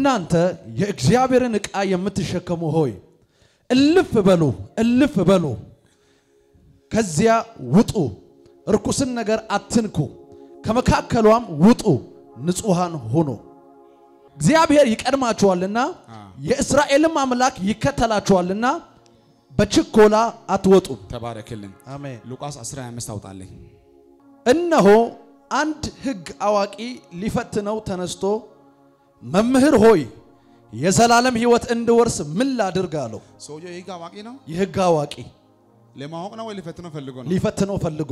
እናንተ የእግዚአብሔርን ዕቃ የምትሸከሙ ሆይ እልፍ በሉ እልፍ በሉ፣ ከዚያ ውጡ፣ ርኩስን ነገር አትንኩ፣ ከመካከሏም ውጡ፣ ንጹሐን ሁኑ። እግዚአብሔር ይቀድማችኋልና የእስራኤልም አምላክ ይከተላችኋልና በችኮላ አትወጡም። ተባረክልን። አሜን። ሉቃስ 15 አውጣልኝ። እነሆ አንድ ሕግ አዋቂ ሊፈትነው ተነስቶ መምህር ሆይ የዘላለም ሕይወት እንድወርስ ምን ላድርግ አለው። ሰውየው የህግ አዋቂ ነው። የሕግ አዋቂ ለማወቅ ነው ወይ ሊፈትነው ፈልጎ ነው? ሊፈትነው ፈልጎ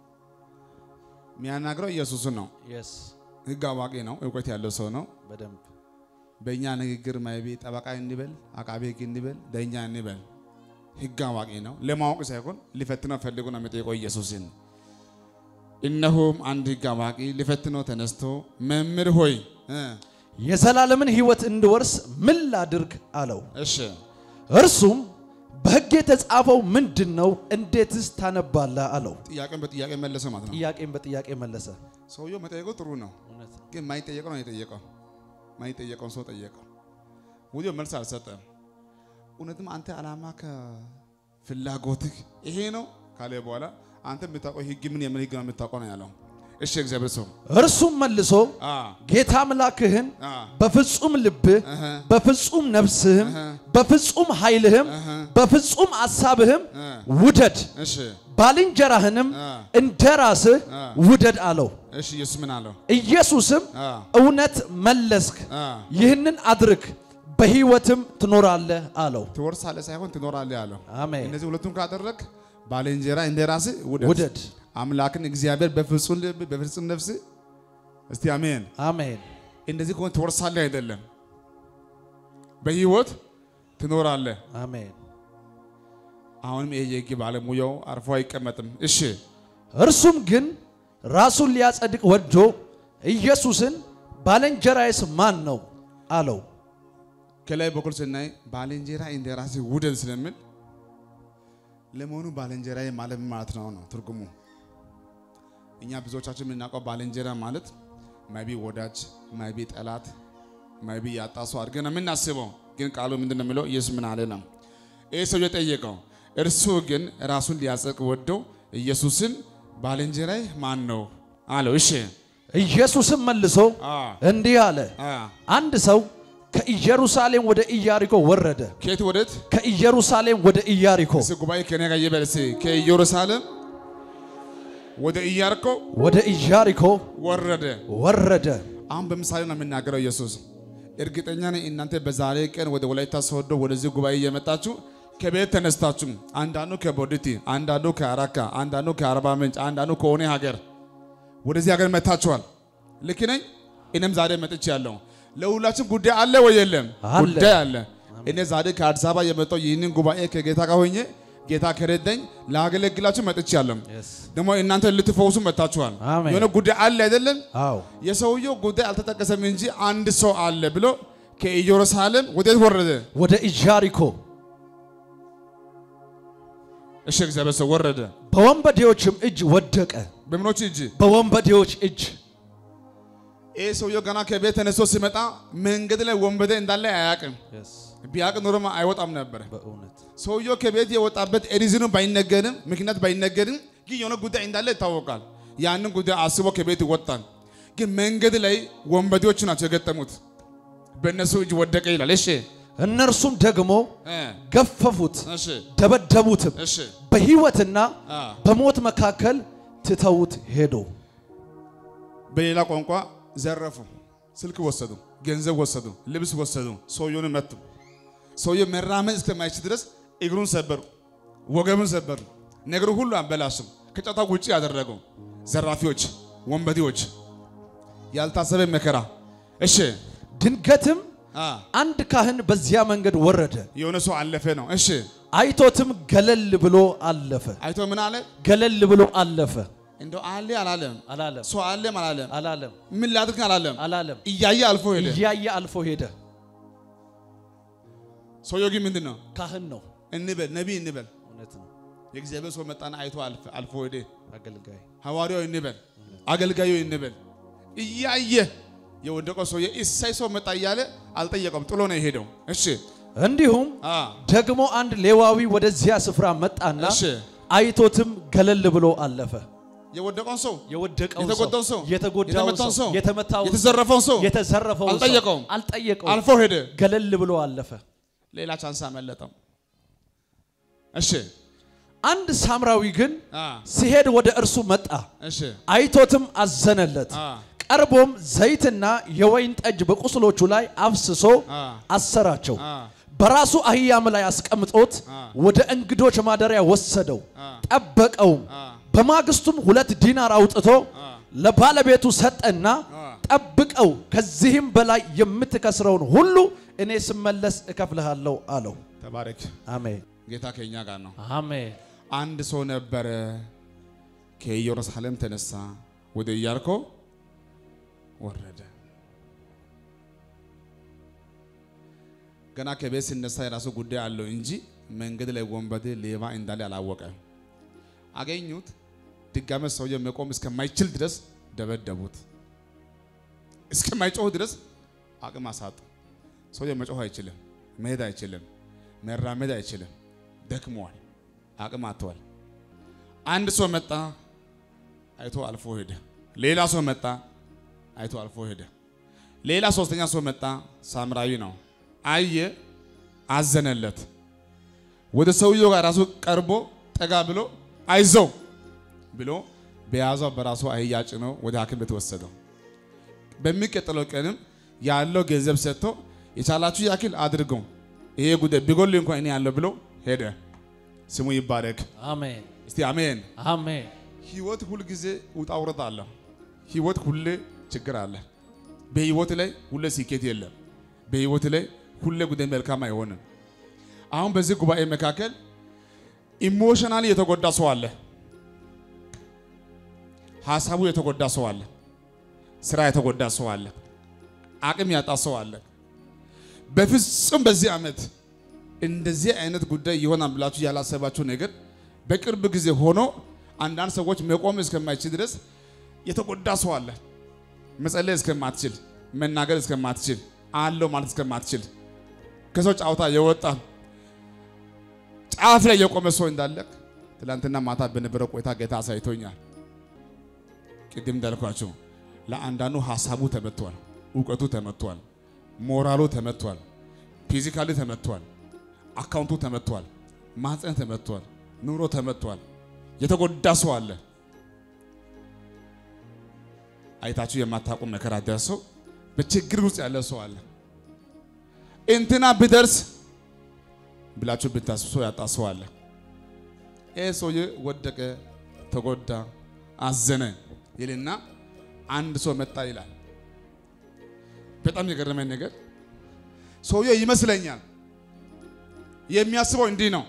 የሚያናግረው ኢየሱስን ነው። ህግ አዋቂ ነው። እውቀት ያለው ሰው ነው። በደንብ በእኛ ንግግር ማይቤ ጠበቃ እንበል፣ አቃቤ ህግ እንበል፣ ዳኛ እንበል፣ ህግ አዋቂ ነው። ለማወቅ ሳይሆን ሊፈትነው ፈልጎ ነው የሚጠይቀው ኢየሱስን። እነሆም አንድ ህግ አዋቂ ሊፈትነው ተነስቶ መምህር ሆይ እ የዘላለምን ሕይወት እንድወርስ ምን ላድርግ አለው። እሺ እርሱም በሕግ የተጻፈው ምንድን ነው? እንዴትስ ታነባለህ አለው። ጥያቄን በጥያቄ መለሰ ማለት ነው። ጥያቄን በጥያቄ መለሰ። ሰውየው መጠየቁ ጥሩ ነው፣ ግን ማይጠየቀው ነው የጠየቀው። ማይጠየቀውን ሰው ጠየቀው። ወዲያው መልስ አልሰጠም። እውነትም አንተ ዓላማ ከፍላጎትህ ይሄ ነው ካለ በኋላ አንተ የምታውቀው ህግ ምን የምን ህግ ነው የምታውቀው ነው ያለው። እሺ እግዚአብሔር ሰው እርሱም መልሶ አ ጌታ አምላክህን አ በፍጹም ልብህ፣ እህ በፍጹም ነፍስህም፣ እህ በፍጹም ኃይልህም፣ እህ በፍጹም አሳብህም እ ውደድ፣ እሺ ባልንጀራህንም አ እንደ ራስህ አ ውደድ አለው። እሺ ኢየሱስ ምን አለው? ኢየሱስም አ እውነት መለስክ፣ አ ይህንን አድርግ፣ በሕይወትም ትኖራለህ አለው። ትወርሳለህ ሳይሆን ትኖራለህ ያለው። አሜን። እነዚህ ሁለቱም ካደረግ ባልንጀራ እንደ ራስህ ውደድ። ውደድ። አምላክን እግዚአብሔር በፍጹም ልብ በፍጹም ነፍስ እስቲ አሜን። አሜን። እንደዚህ ከሆነ ትወርሳለህ አይደለም፣ በህይወት ትኖራለህ። አሜን። አሁንም ይሄ የህግ ባለሙያው አርፎ አይቀመጥም። እሺ እርሱም ግን ራሱን ሊያጸድቅ ወዶ ኢየሱስን ባልንጀራዬስ ማን ነው አለው። ከላይ በኩል ስናይ ባልንጀራ እንደ ራስህ ውደድ ስለሚል ለመሆኑ ባልንጀራዬ ማለት ምን ማለት ነው ነው ትርጉሙ። እኛ ብዙዎቻችን የምናውቀው ባልንጀራ ማለት ማይቢ ወዳጅ፣ ማይቢ ጠላት፣ ማይቢ ያጣ ሰው አድርገን ነው የምናስበው። ግን ቃሉ ምንድን ነው የሚለው? ኢየሱስ ምን አለ ነው ይህ ሰው የጠየቀው። እርሱ ግን ራሱን ሊያጸድቅ ወደው ኢየሱስን ባልንጀራዬ ማን ነው አለው። እሺ ኢየሱስም መልሶ አ እንዲህ አለ፣ አ አንድ ሰው ከኢየሩሳሌም ወደ ኢያሪኮ ወረደ። ከየት ወዴት? ከኢየሩሳሌም ወደ ኢያሪኮ እስኪ ጉባኤ ከኔ ጋር ይበል እስኪ ከኢየሩሳሌም ወደ ኢያሪኮ ወደ ኢያሪኮ ወረደ። ወረደ። አሁን በምሳሌ ነው የምናገረው ኢየሱስ። እርግጠኛ ነኝ እናንተ በዛሬ ቀን ወደ ወላይታ ሶዶ ወደዚህ ጉባኤ እየመጣችሁ ከቤት ተነስታችሁ አንዳንዱ ከቦዲቲ፣ አንዳንዱ ከአራካ፣ አንዳንዱ ከአርባ ምንጭ፣ አንዳንዱ ከሆነ ሀገር ወደዚህ ሀገር መጥታችኋል። ልክ ነኝ? እኔም ዛሬ መጥቼ ያለው ለሁላችን ጉዳይ አለ ወይ የለም? አለ። ጉዳይ አለ። እኔ ዛሬ ከአዲስ አበባ የመጣው ይህንን ጉባኤ ከጌታ ጋር ሆኜ ጌታ ከረዳኝ ላገለግላችሁ መጥቼ ያለው ደግሞ እናንተ ልትፈውሱ መጥታችኋል። አሜን። የሆነ ጉዳይ አለ አይደለም? አዎ የሰውየው ጉዳይ አልተጠቀሰም እንጂ አንድ ሰው አለ ብሎ ከኢየሩሳሌም ወዴት ወረደ? ወደ ኢያሪኮ እሺ እግዚአብሔር ሰው ወረደ። በወንበዴዎችም እጅ ወደቀ። በምኖች እጅ በወንበዴዎች እጅ ይህ ሰውየው ገና ከቤት ተነስቶ ሲመጣ መንገድ ላይ ወንበዴ እንዳለ አያውቅም። ቢያውቅ ኖሮማ አይወጣም ነበር። በእውነት ሰውየው ከቤት የወጣበት ሪዝኑ ባይነገርም ምክንያት ባይነገርም ግን የሆነ ጉዳይ እንዳለ ይታወቃል። ያንን ጉዳይ አስቦ ከቤት ይወጣል። ግን መንገድ ላይ ወንበዴዎች ናቸው የገጠሙት። በእነሱ እጅ ወደቀ ይላል። እሺ እነርሱም ደግሞ እ ገፈፉት፣ እሺ ደበደቡትም፣ እሺ በሕይወትና አ በሞት መካከል ትተውት ሄዱ። በሌላ ቋንቋ ዘረፉ፣ ስልክ ወሰዱ፣ ገንዘብ ወሰዱ፣ ልብስ ወሰዱ፣ ሰውየውን መቱ። ሰውየው መራመድ እስከማይችል ድረስ እግሩን ሰበሩ፣ ወገቡን ሰበሩ፣ ነገሩ ሁሉ አበላሹ። ከጨዋታ ውጭ ያደረገው ዘራፊዎች፣ ወንበዴዎች፣ ያልታሰበ መከራ። እሺ ድንገትም አ አንድ ካህን በዚያ መንገድ ወረደ፣ የሆነ ሰው አለፈ ነው። እሺ አይቶትም ገለል ብሎ አለፈ። አይቶ ምን አለ? ገለል ብሎ አለፈ። እንደው አለ አላለም፣ አላለም ሰው አለም አላለም፣ አላለም ምን ላድርግ አላለም። አላለም። እያየ አልፎ ሄደ። እያየ አልፎ ሄደ። ሰውየው ግን ምንድን ነው ካህን ነው። እንበል ነቢይ እንበል እውነት ነው። የእግዚአብሔር ሰው መጣና አይቶ አልፍ- አልፎ ሄደ። አገልጋይ ሐዋርያው እንበል አገልጋዩ እንበል እያየ የወደቀው ሰውዬ እሰይ ሰው መጣ እያለ አልጠየቀም፣ ጥሎ ነው የሄደው። እሺ እንዲሁም አ ደግሞ አንድ ሌዋዊ ወደዚያ ስፍራ መጣና እሺ አይቶትም ገለል ብሎ አለፈ። የወደቀውን ሰው የወደቀው የተጎዳውን ሰው የተጎዳው የተመታውን ሰው የተመታው የተዘረፈውን ሰው የተዘረፈው አልጠየቀውም። አልጠየቀውም። አልፎ ሄደ። ገለል ብሎ አለፈ። ሌላ ቻንስ አመለጠው። እሺ አንድ ሳምራዊ ግን አ ሲሄድ ወደ እርሱ መጣ፣ እሺ አይቶትም አዘነለት። አ ቀርቦም ዘይትና የወይን ጠጅ በቁስሎቹ ላይ አፍስሶ አ አሰራቸው። አ በራሱ አህያም ላይ አስቀምጦት አ ወደ እንግዶች ማደሪያ ወሰደው፣ አ ጠበቀውም። አ በማግስቱም ሁለት ዲናር አውጥቶ አ ለባለቤቱ ሰጠና አ ጠብቀው፣ ከዚህም በላይ የምትከስረውን ሁሉ እኔ ስመለስ እከፍልሃለሁ አለው። ተባረክ። አሜን ጌታ ከኛ ጋር ነው። አሜን። አንድ ሰው ነበረ ከኢየሩሳሌም ተነሳ፣ ወደ ኢያሪኮ ወረደ። ገና ከቤት ሲነሳ የራሱ ጉዳይ አለው እንጂ መንገድ ላይ ወንበዴ ሌባ እንዳለ አላወቀም። አገኙት። ድጋሜ ሰውየው መቆም እስከማይችል ድረስ ደበደቡት። እስከማይጮህ ድረስ አቅም አሳጡ። ሰውየው መጮህ አይችልም፣ መሄድ አይችልም፣ መራመድ አይችልም። ደክሟል፣ አቅም አጥቷል። አንድ ሰው መጣ፣ አይቶ አልፎ ሄደ። ሌላ ሰው መጣ፣ አይቶ አልፎ ሄደ። ሌላ ሶስተኛ ሰው መጣ፣ ሳምራዊ ነው። አየ፣ አዘነለት። ወደ ሰውየው ጋር ራሱ ቀርቦ ጠጋ ብሎ አይዞው ብሎ በያዘው በራሱ አህያ ጭኖ ወደ ሐኪም ቤት ወሰደው። በሚቀጥለው ቀንም ያለው ገንዘብ ሰጥቶ የቻላችሁ ያክል አድርገው ይሄ ጉዳይ ቢጎል እንኳን እኔ ያለው ብሎ ሄደ። ስሙ ይባረክ። አሜን እስቲ አሜን። አሜን ህይወት ሁል ጊዜ ውጣ ውረድ አለ። ህይወት ሁሌ ችግር አለ። በህይወት ላይ ሁሌ ስኬት የለም። በህይወት ላይ ሁሌ ጉዳይ መልካም አይሆንም። አሁን በዚህ ጉባኤ መካከል ኢሞሽናሊ የተጎዳ ሰው አለ። ሀሳቡ የተጎዳ ሰው አለ። ስራ የተጎዳ ሰው አለ። አቅም ያጣ ሰው አለ። በፍጹም በዚህ ዓመት እንደዚህ አይነት ጉዳይ ይሆናል ብላችሁ ያላሰባችሁ ነገር በቅርብ ጊዜ ሆኖ አንዳንድ ሰዎች መቆም እስከማይችል ድረስ የተጎዳ ሰው አለ። መጸለይ እስከማትችል፣ መናገር እስከማትችል፣ አለው ማለት እስከማትችል ከሰው ጫወታ የወጣ ጫፍ ላይ የቆመ ሰው እንዳለ ትላንትና ማታ በነበረው ቆይታ ጌታ አሳይቶኛል። ቅድም እንዳልኳቸው ለአንዳንዱ ሀሳቡ ተመቷል፣ እውቀቱ ተመቷል፣ ሞራሉ ተመቷል፣ ፊዚካሊ ተመቷል፣ አካውንቱ ተመቷል፣ ማህፀን ተመቷል፣ ኑሮ ተመቷል። የተጎዳ ሰው አለ። አይታችሁ የማታውቁ መከራ ደርሰው በችግር ውስጥ ያለ ሰው አለ። እንትና ቢደርስ ብላችሁ ብታስቡ ሰው ያጣ ሰው አለ። ይህ ሰውዬ ወደቀ፣ ተጎዳ፣ አዘነ ይልና አንድ ሰው መጣ ይላል። በጣም የገረመኝ ነገር ሰውዬው ይመስለኛል የሚያስበው እንዲህ ነው።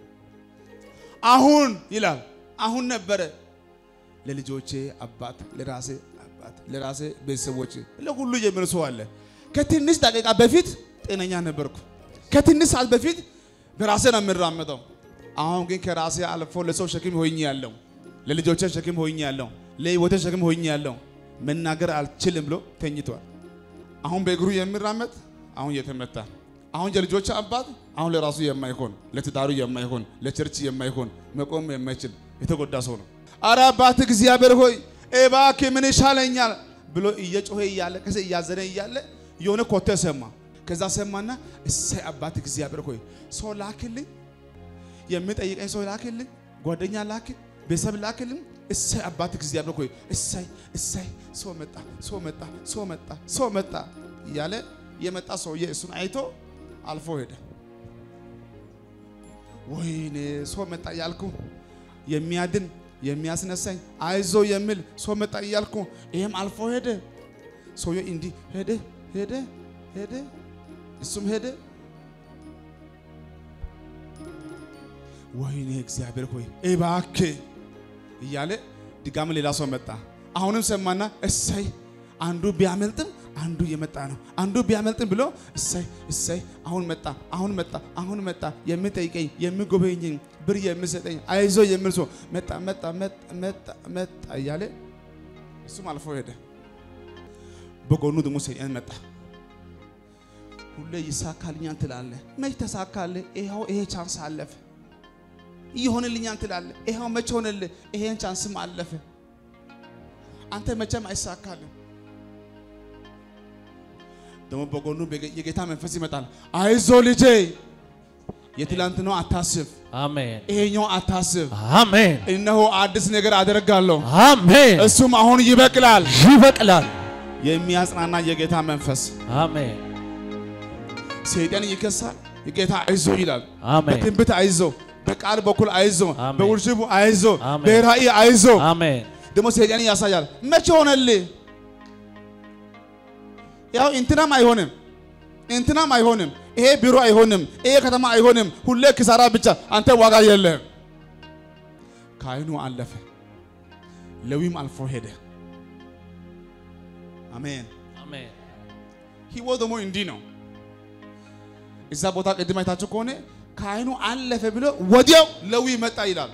አሁን ይላል አሁን ነበረ ለልጆቼ አባት፣ ለራሴ አባት፣ ለራሴ ቤተሰቦቼ፣ ለሁሉ የሚል ሰው አለ። ከትንሽ ደቂቃ በፊት ጤነኛ ነበርኩ። ከትንሽ ሰዓት በፊት በራሴ ነው የምራመደው። አሁን ግን ከራሴ አልፎ ለሰው ሸክም ሆኜ ያለው፣ ለልጆቼ ሸክም ሆኜ ያለው፣ ለህይወቴ ሸክም ሆኜ ያለው መናገር አልችልም ብሎ ተኝቷል። አሁን በእግሩ የሚራመድ አሁን የተመታ አሁን የልጆች አባት አሁን ለራሱ የማይሆን ለትዳሩ የማይሆን ለቸርች የማይሆን መቆም የማይችል የተጎዳ ሰው ነው። አረ አባት እግዚአብሔር ሆይ እባክህ ምን ይሻለኛል ብሎ እየጮኸ እያለ ከዚ እያዘነ እያለ የሆነ ኮቴ ሰማ። ከዛ ሰማና እሰይ አባት እግዚአብሔር ሆይ ሰው ላክልኝ፣ የሚጠይቀኝ ሰው ላክልኝ፣ ጓደኛ ላክ፣ ቤተሰብ ላክልኝ። እሰይ አባት እግዚአብሔር ሆይ እሰይ እሰይ ሰው መጣ፣ ሰው መጣ፣ ሰው መጣ፣ ሰው መጣ እያለ የመጣ ሰውዬ እሱን አይቶ አልፎ ሄደ። ወይኔ ሰው መጣ እያልኩ የሚያድን የሚያስነሳኝ አይዞ የሚል ሰው መጣ እያልኩ ይሄም አልፎ ሄደ። ሰውዬ እንዲህ ሄደ ሄደ ሄደ፣ እሱም ሄደ። ወይኔ እግዚአብሔር ሆይ እባክህ እያለ ድጋሚ ሌላ ሰው መጣ። አሁንም ሰማና እሰይ አንዱ ቢያመልጥም አንዱ እየመጣ ነው። አንዱ ቢያመልጥም ብሎ እሰይ እሰይ አሁን መጣ አሁን መጣ አሁን መጣ የሚጠይቀኝ የሚጎበኘኝ ብር የሚሰጠኝ አይዞ የሚል ሰው መጣ መጣ መጣ መጣ መጣ እያለ እሱም አልፎ ሄደ። በጎኑ ደግሞ ሰይጣን መጣ። ሁሌ ይሳካልኛል ትላለህ፣ መች ተሳካልህ? ይኸው ይሄ ቻንስ አለፈ። ይሆንልኛል ትላለህ፣ ይኸው መች ሆነልህ? ይሄን ቻንስም አለፈ። አንተ መቼም አይሳካልም። ደግሞ በጎኑ የጌታ መንፈስ ይመጣል። አይዞ ልጄ፣ የትላንትናው አታስብ፣ አሜን ይሄኛው አታስብ። አሜን እነሆ አዲስ ነገር አደርጋለሁ፣ አሜን። እሱም አሁን ይበቅላል። ይበቅላል። የሚያጽናና የጌታ መንፈስ አሜን ሰይጣን ይከሳል። የጌታ አይዞ ይላል። አሜን በትንቢት አይዞ፣ በቃል በኩል አይዞ፣ አሜን። በውርሽቡ አይዞ፣ አሜን። በራእይ አይዞ። አሜን ደግሞ ሰይጣን ያሳያል። መቼ ሆነልህ? ያው እንትናም አይሆንም፣ እንትናም አይሆንም፣ ይሄ ቢሮ አይሆንም፣ ይሄ ከተማ አይሆንም፣ ሁሌ ክሳራ ብቻ፣ አንተ ዋጋ የለህም። ካህኑ አለፈ፣ ሌዊም አልፎ ሄደ። አሜን። አሜን ህይወት ደግሞ እንዲህ ነው። እዛ ቦታ ቅድም አይታችሁ ከሆነ ካህኑ አለፈ ብሎ ወዲያው ሌዊ መጣ ይላል።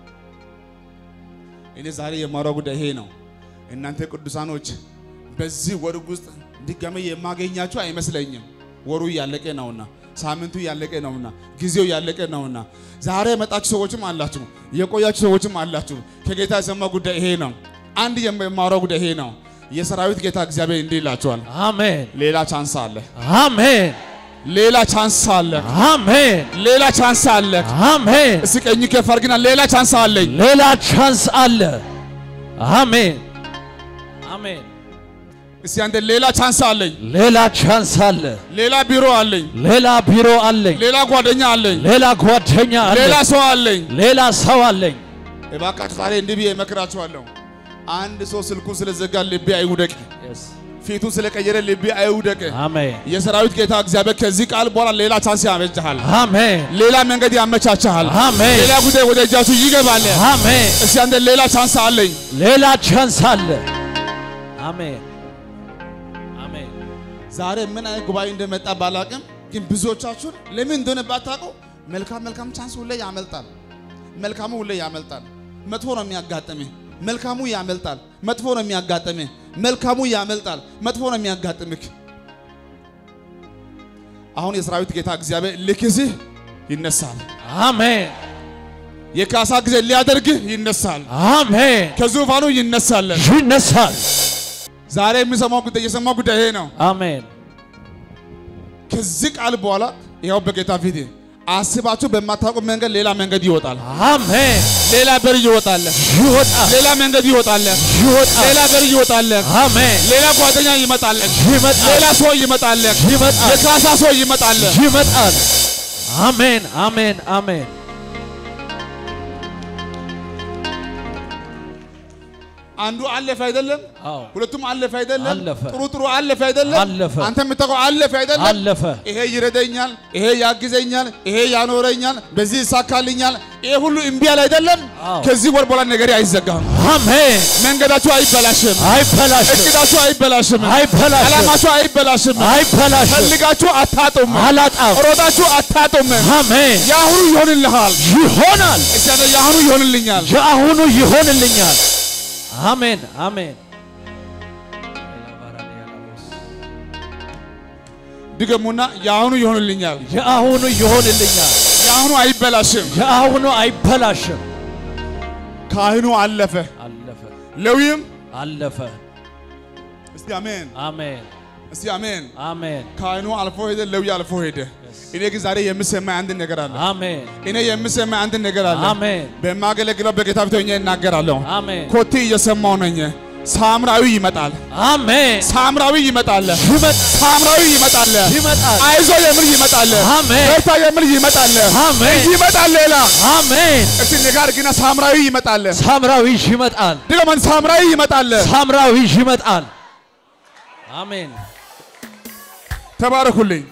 እኔ ዛሬ የማወራው ጉዳይ ይሄ ነው። እናንተ ቅዱሳኖች በዚህ ወር ውስጥ ድጋሜ የማገኛችሁ አይመስለኝም። ወሩ እያለቀ ነውና፣ ሳምንቱ እያለቀ ነውና፣ ጊዜው እያለቀ ነውና፣ ዛሬ የመጣችሁ ሰዎችም አላችሁ፣ የቆያችሁ ሰዎችም አላችሁ። ከጌታ የሰማ ጉዳይ ይሄ ነው። አንድ የማወራው ጉዳይ ይሄ ነው። የሰራዊት ጌታ እግዚአብሔር እንዲህ ይላችኋል፣ አሜን ሌላ ቻንስ አለ፣ አሜን ሌላ ቻንስ አለ፣ አሜን ሌላ ቻንስ አለ። አሜን። እስኪ ቀኝ ከፍ አድርግና ሌላ ቻንስ አለኝ። ሌላ ቻንስ አለ። አሜን አሜን። እስኪ አንተ ሌላ ቻንስ አለኝ፣ ሌላ ቻንስ አለ። ሌላ ቢሮ አለኝ፣ ሌላ ቢሮ አለኝ። ሌላ ጓደኛ አለኝ፣ ሌላ ጓደኛ ሌላ አለኝ። ሰው አለኝ። ሌላ ሰው አለኝ። እባካችሁ ዛሬ እንዲህ ብዬ እመክራችኋለሁ። አንድ ሰው ስልኩን ስለዘጋ ልቤ አይውደቅ፣ ፊቱን ስለቀየረ ልቤ አይውደቅ። አሜን የሰራዊት ጌታ እግዚአብሔር ከዚህ ቃል በኋላ ሌላ ቻንስ ያበጅሃል፣ አሜን ሌላ መንገድ ያመቻችሃል፣ አሜን ሌላ ጉዳይ ወደ እጃችሁ ይገባል። አሜን። እስኪ አንተ ሌላ ቻንስ አለኝ። ሌላ ቻንስ አለ። አሜን አሜን ዛሬ ምን አይነት ጉባኤ እንደመጣ ባላቅም፣ ግን ብዙዎቻችሁን ለምን እንደሆነ ባታውቁ መልካም መልካም ቻንስ ሁሌ ያመልጣል። መልካሙ ሁሌ ያመልጣል። መጥፎ ነው የሚያጋጥምህ። መልካሙ ያመልጣል። መጥፎ ነው የሚያጋጥምህ። መልካሙ ያመልጣል። መጥፎ ነው የሚያጋጥምህ። አሁን የሰራዊት ጌታ እግዚአብሔር ልክስህ ይነሳል። አሜን የካሳ ጊዜ ሊያደርግህ ይነሳል። አሜን። ከዙፋኑ ይነሳል። ይነሳል። ዛሬ የሚሰማው ጉዳይ የሰማው ጉዳይ ይሄ ነው። አሜን ከዚህ ቃል በኋላ ይኸው በጌታ ፊት አስባችሁ በማታውቁ መንገድ ሌላ መንገድ ይወጣል። አሜን። ሌላ በር ይወጣል። ይወጣል ሌላ መንገድ ይወጣል። ይወጣል። ሌላ በር ይወጣል። አሜን ሌላ ጓደኛ ይመጣል። ይመጣል ሌላ ሰው ይመጣል። ይመጣል የካሳ ሰው ይመጣል። ይመጣል። አሜን አሜን አሜን። አንዱ አለፈ አይደለም? አዎ ሁለቱም አለፈ አይደለም? አለፈ። ጥሩ ጥሩ አለፈ አይደለም? አለፈ። አንተ የምታውቀው አለፈ አይደለም? አለፈ። ይሄ ይረደኛል፣ ይሄ ያግዘኛል፣ ይሄ ያኖረኛል፣ በዚህ ይሳካልኛል። ይሄ ሁሉ እምቢ አለ አይደለም? አዎ። ከዚህ ወር በኋላ ነገር አይዘጋም። አሜን። መንገዳችሁ አይበላሽም። አይበላሽም እቅዳችሁ አይበላሽም። አይበላሽም ዓላማችሁ አይበላሽም። አይበላሽም። ፈልጋችሁ አታጡም። አላጣም። ሮጣችሁ አታጡም። አሜን። የአሁኑ ይሆንልሃል። ይሆናል። እግዚአብሔር የአሁኑ ይሆንልኛል። የአሁኑ ይሆንልኛል። አሜን አሜን። ድገሙና የአሁኑ ይሆንልኛል። የአሁኑ ይሆንልኛል። የአሁኑ አይበላሽም። የአሁኑ አይበላሽም። ካህኑ አለፈ፣ አለፈ ሌዊም አለፈ። እስቲ አሜን፣ አሜን እስቲ አሜን። አሜን ካህኑ አልፎ ሄደ፣ ሌዊ አልፎ ሄደ። እኔ ግን ዛሬ የምሰማኝ አንድ ነገር አለ። አሜን እኔ የምሰማኝ አንድ ነገር አለ። አሜን በማገለግለው በጌታ ፊት ሆኜ እናገራለሁ። አሜን ኮቴ እየሰማው ነኝ። ሳምራዊ ይመጣል፣ አሜን። ሳምራዊ ይመጣል፣ ይመጣል ሳምራዊ ይመጣል። ይመጣል። አይዞ የምል ይመጣል፣ አሜን በርታ የምል ይመጣል፣ አሜን ይመጣል። ሌላ አሜን። እስቲ ንጋር ግና ሳምራዊ ይመጣል። ሳምራዊ ይመጣል። ድገመን ሳምራዊ ይመጣል። ሳምራዊ ይመጣል። አሜን ተባረኩልኝ።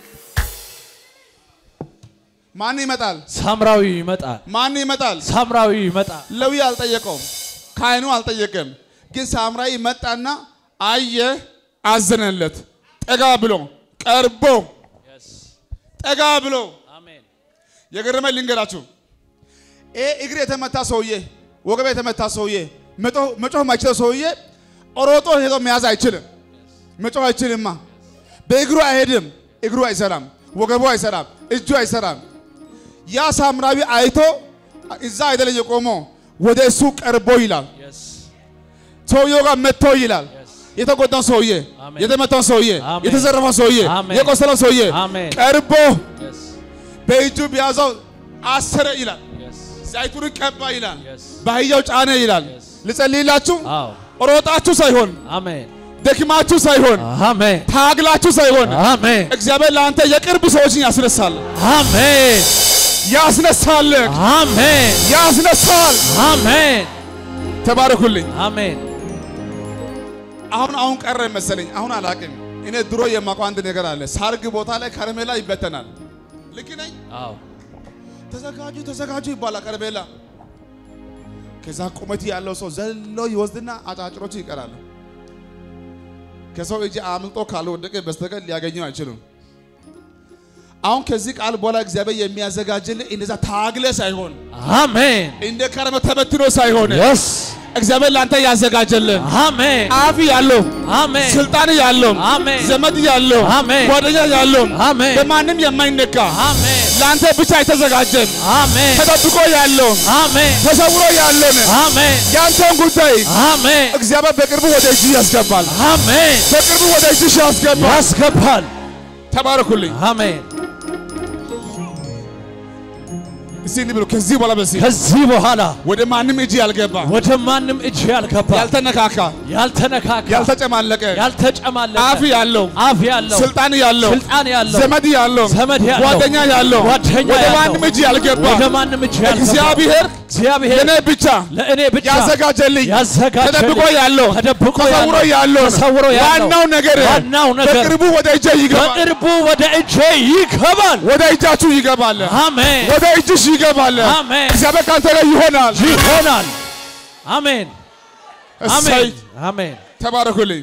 ማን ይመጣል? ሳምራዊ ይመጣል። ማን ይመጣል? ሳምራዊ ይመጣል። ሌዊ አልጠየቀውም፣ ካህኑ አልጠየቀም። ግን ሳምራዊ መጣና አየ፣ አዘነለት። ጠጋ ብሎ ቀርቦ ጠጋ ብሎ አሜን የገረመኝ ልንገራችሁ። ይሄ እግር የተመታ ሰውዬ፣ ወገብ የተመታ ሰውዬ፣ መጮህ ማይችለው ሰውዬ ሮጦ ሄዶ መያዝ አይችልም። መጮህ አይችልማ። በእግሩ አይሄድም። እግሩ አይሰራም፣ ወገቡ አይሰራም፣ እጁ አይሰራም። ያ ሳምራዊ አይቶ እዛ አይደለም የቆመው ወደ እሱ ቀርቦ ይላል። Yes. ሰውየው ጋር መጥቶ ይላል። Yes. የተጎዳው ሰውዬ፣ አሜን። የተመታው ሰውዬ፣ አሜን። የተዘረፈው ሰውዬ፣ አሜን። የቆሰለው ሰውዬ አሜን። ቀርቦ Yes. በእጁ ቢያዘው አሰረ ይላል። Yes. ዘይቱን ቀባ ይላል። Yes. በአህያው ጫነ ይላል። Yes. ልጸልይላችሁ አዎ። ሮጣችሁ ሳይሆን አሜን። ደክማችሁ ሳይሆን አሜን። ታግላችሁ ሳይሆን አሜን። እግዚአብሔር ለአንተ የቅርብ ሰዎችን ያስነሳል፣ አሜን። ያስነሳል፣ አሜን። ያስነሳል። አሜን። ተባረኩልኝ። አሜን። አሁን አሁን ቀረ መሰለኝ። አሁን አላቅም። እኔ ድሮ የማውቀው አንድ ነገር አለ። ሳርግ ቦታ ላይ ከረሜላ ይበተናል። ልክ ነኝ? አዎ። ተዘጋጁ ተዘጋጁ ይባላል ከረሜላ። ከዛ ቁመት ያለው ሰው ዘሎ ይወስድና አጫጭሮቹ ይቀራሉ። ከሰው እጅ አምልጦ ካልወደቀ በስተቀር ሊያገኘው አይችሉም። አሁን ከዚህ ቃል በኋላ እግዚአብሔር የሚያዘጋጅልህ እንደዛ ታግለ ሳይሆን አሜን። እንደ ከረመ ተበትኖ ሳይሆን የስ እግዚአብሔር ለአንተ ያዘጋጀልህ አሜን። አፍ ያለው አሜን። ስልጣን ያለው አሜን። ዘመድ ያለው አሜን። ጓደኛ ያለው አሜን። በማንም የማይነካ አሜን። ለአንተ ብቻ የተዘጋጀን አሜን። ተጠብቆ ያለው አሜን። ተሰውሮ ያለን አሜን። ያንተን ጉዳይ አሜን። እግዚአብሔር በቅርቡ ወደ እጅ ያስገባል። አሜን። በቅርቡ ወደ እጅሽ ያስገባል። ያስገባል። ተባረኩልኝ። አሜን። እስቲ እንዲህ ብሎ ከዚህ በኋላ በዚህ ከዚህ በኋላ ወደ ማንም እጅ ያልገባ ወደ ማንም እጅ ያልገባ ያልተነካካ ያልተነካካ ያልተጨማለቀ ያልተጨማለቀ አፍ ያለው አፍ ያለው ስልጣን ያለው ስልጣን ያለው ዘመድ ያለው ዘመድ ያለው ጓደኛ ያለው ጓደኛ ወደ ያለው ማንም እጅ ያልገባ ወደ ማንም እጅ ያልገባ እግዚአብሔር እግዚአብሔር ለእኔ ብቻ ለእኔ ብቻ ያዘጋጀልኝ ያዘጋጀልኝ ተደብቆ ያለው ተደብቆ ተሰውሮ ያለው ያለው ተሰውሮ ያለው ዋናው ነገር ዋናው ነገር በቅርቡ ወደ እጄ ይገባል። በቅርቡ ወደ እጄ ይገባል። ወደ እጃችሁ ይገባል። አሜን ወደ እጅሽ ይገባል። አሜን እግዚአብሔር ካንተ ጋር ይሆናል። ይሆናል። አሜን እሰይ አሜን አሜን ተባረኩልኝ፣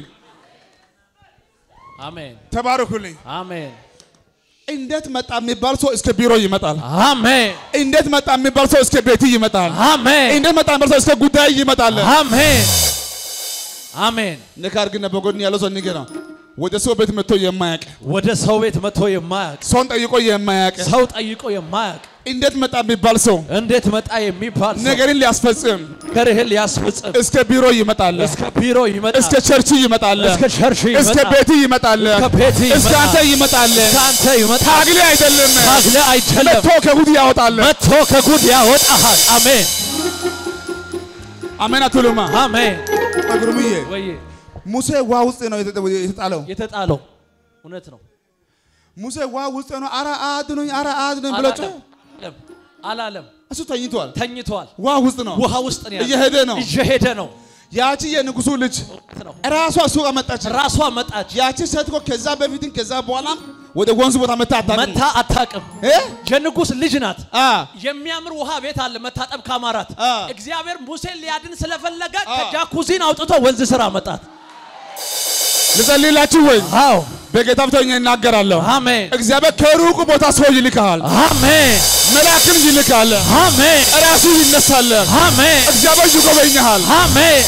አሜን ተባረኩልኝ። አሜን እንዴት መጣ የሚባል ሰው እስከ ቢሮ ይመጣል። አሜን እንዴት መጣ የሚባል ሰው እስከ ቤት ይመጣል። አሜን እንዴት መጣ የሚባል ሰው እስከ ጉዳይ ይመጣል። አሜን አሜን። ንካር ግን በጎን ያለው ሰው ንገራ ወደ ሰው ቤት መጥቶ የማያውቅ ወደ ሰው ቤት መጥቶ የማያውቅ ሰውን ጠይቆ የማያውቅ ሰው ጠይቆ የማያውቅ እንዴት መጣ የሚባል ሰው እንዴት መጣ የሚባል ሰው ነገርን ሊያስፈጽም ነገርህን ሊያስፈጽም እስከ ቢሮ ይመጣል። እስከ ቢሮ ይመጣል። እስከ ቸርች ይመጣል። እስከ ቸርች እስከ ይመጣል። ቤት ይመጣል። እስከ ቤት እስከ ይመጣል። አንተ ይመጣል። እስከ አንተ ይመጣል። ታግሌ አይደለም ታግለ አይደለም መጥቶ ከጉድ ያወጣል። መጥቶ ከጉድ ያወጣሃል። አሜን አሜን አትሉማ? አሜን። እግሩምዬ ወይ ሙሴ ውሃ ውስጥ ነው የተጠ- የተጣለው። የተጣለው እውነት ነው። ሙሴ ውሃ ውስጥ ነው። አረ አድኑኝ፣ አረ አድኑኝ ብሎ ጮኸ። አላለም አላለም። እሱ ተኝቷል። ተኝቷል። ውሃ ውስጥ ነው። ውሃ ውስጥ ነው ያለው። እየሄደ ነው። እየሄደ ነው ያቺ የንጉሱ ልጅ ነው። ራሷ እሱ ጋር መጣች። ራሷ መጣች። ያቺ ሴት እኮ ከዛ በፊትም ከዛ በኋላም ወደ ወንዝ ቦታ መታ አታውቅም። መታ አታውቅም። እ? የንጉሥ ልጅ ናት። አ የሚያምር ውሃ ቤት አለ መታጠብ ካማራት አ። እግዚአብሔር ሙሴን ሊያድን ስለፈለገ አ። ከጃኩዚን አውጥቶ ወንዝ ስራ መጣት። ልጸልይላችሁ ወይ? አዎ በጌታ ብተኛ ይናገራለሁ። አሜን እግዚአብሔር ከሩቅ ቦታ ሰው ይልካል። አሜን መልአክን ይልካል። አሜን ራሱ ይነሳል። አሜን እግዚአብሔር ይጎበኛል። አሜን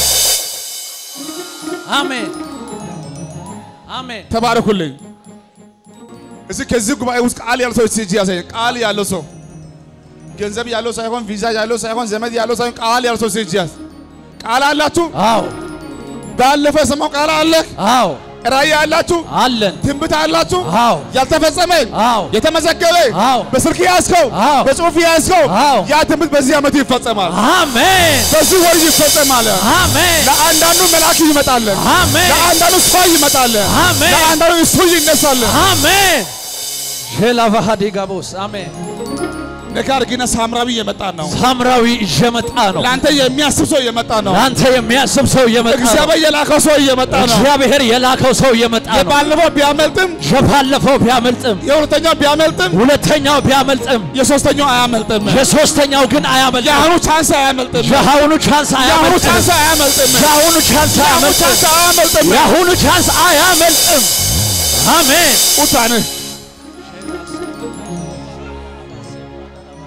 አሜን አሜን ተባረኩልኝ። እዚህ ከዚህ ጉባኤ ውስጥ ቃል ያለው ሰው እስቲ እጅ ያሳየኝ። ቃል ያለው ሰው ገንዘብ ያለው ሳይሆን ቪዛ ያለው ሳይሆን ዘመድ ያለው ሳይሆን ቃል ያለው ሰው እስቲ እጅ ያዝ። ቃል አላችሁ? አዎ ባለፈ የሰማው ቃል አለ። አዎ ራእይ አላችሁ? አለን ትንቢት አላችሁ? አዎ ያልተፈጸመ አዎ የተመዘገበ አዎ በስልክ ያዝከው አዎ በጽሁፍ ያዝከው አዎ ያ ትንቢት በዚህ ዓመት ይፈጸማል። አሜን በዚህ ወር ይፈጸማል። አሜን ለአንዳንዱ መልአክ ይመጣል። አሜን ለአንዳንዱ ሰው ይመጣል። አሜን ለአንዳንዱ እሱ ይነሳል። አሜን ሼላቫሃዲ ጋቦስ አሜን ነካር ግን ሳምራዊ የመጣ ነው። ሳምራዊ እየመጣ ነው። ለአንተ የሚያስብ ሰው እየመጣ ነው። ለአንተ የሚያስብ ሰው እየመጣ ነው። እግዚአብሔር የላከው ሰው እየመጣ ነው። እግዚአብሔር የላከው ሰው እየመጣ ነው። የባለፈው ቢያመልጥም የባለፈው ቢያመልጥም የሁለተኛው ቢያመልጥም ሁለተኛው ቢያመልጥም የሶስተኛው አያመልጥም። የሶስተኛው ግን አያመልጥም። የአሁኑ ቻንስ አያመልጥም። የአሁኑ ቻንስ የአሁኑ አያመልጥም። ቻንስ አያመልጥም። የአሁኑ ቻንስ የአሁኑ አያመልጥም። ቻንስ አያመልጥም። የአሁኑ ቻንስ አያመልጥም። አሜን ቁጣንህ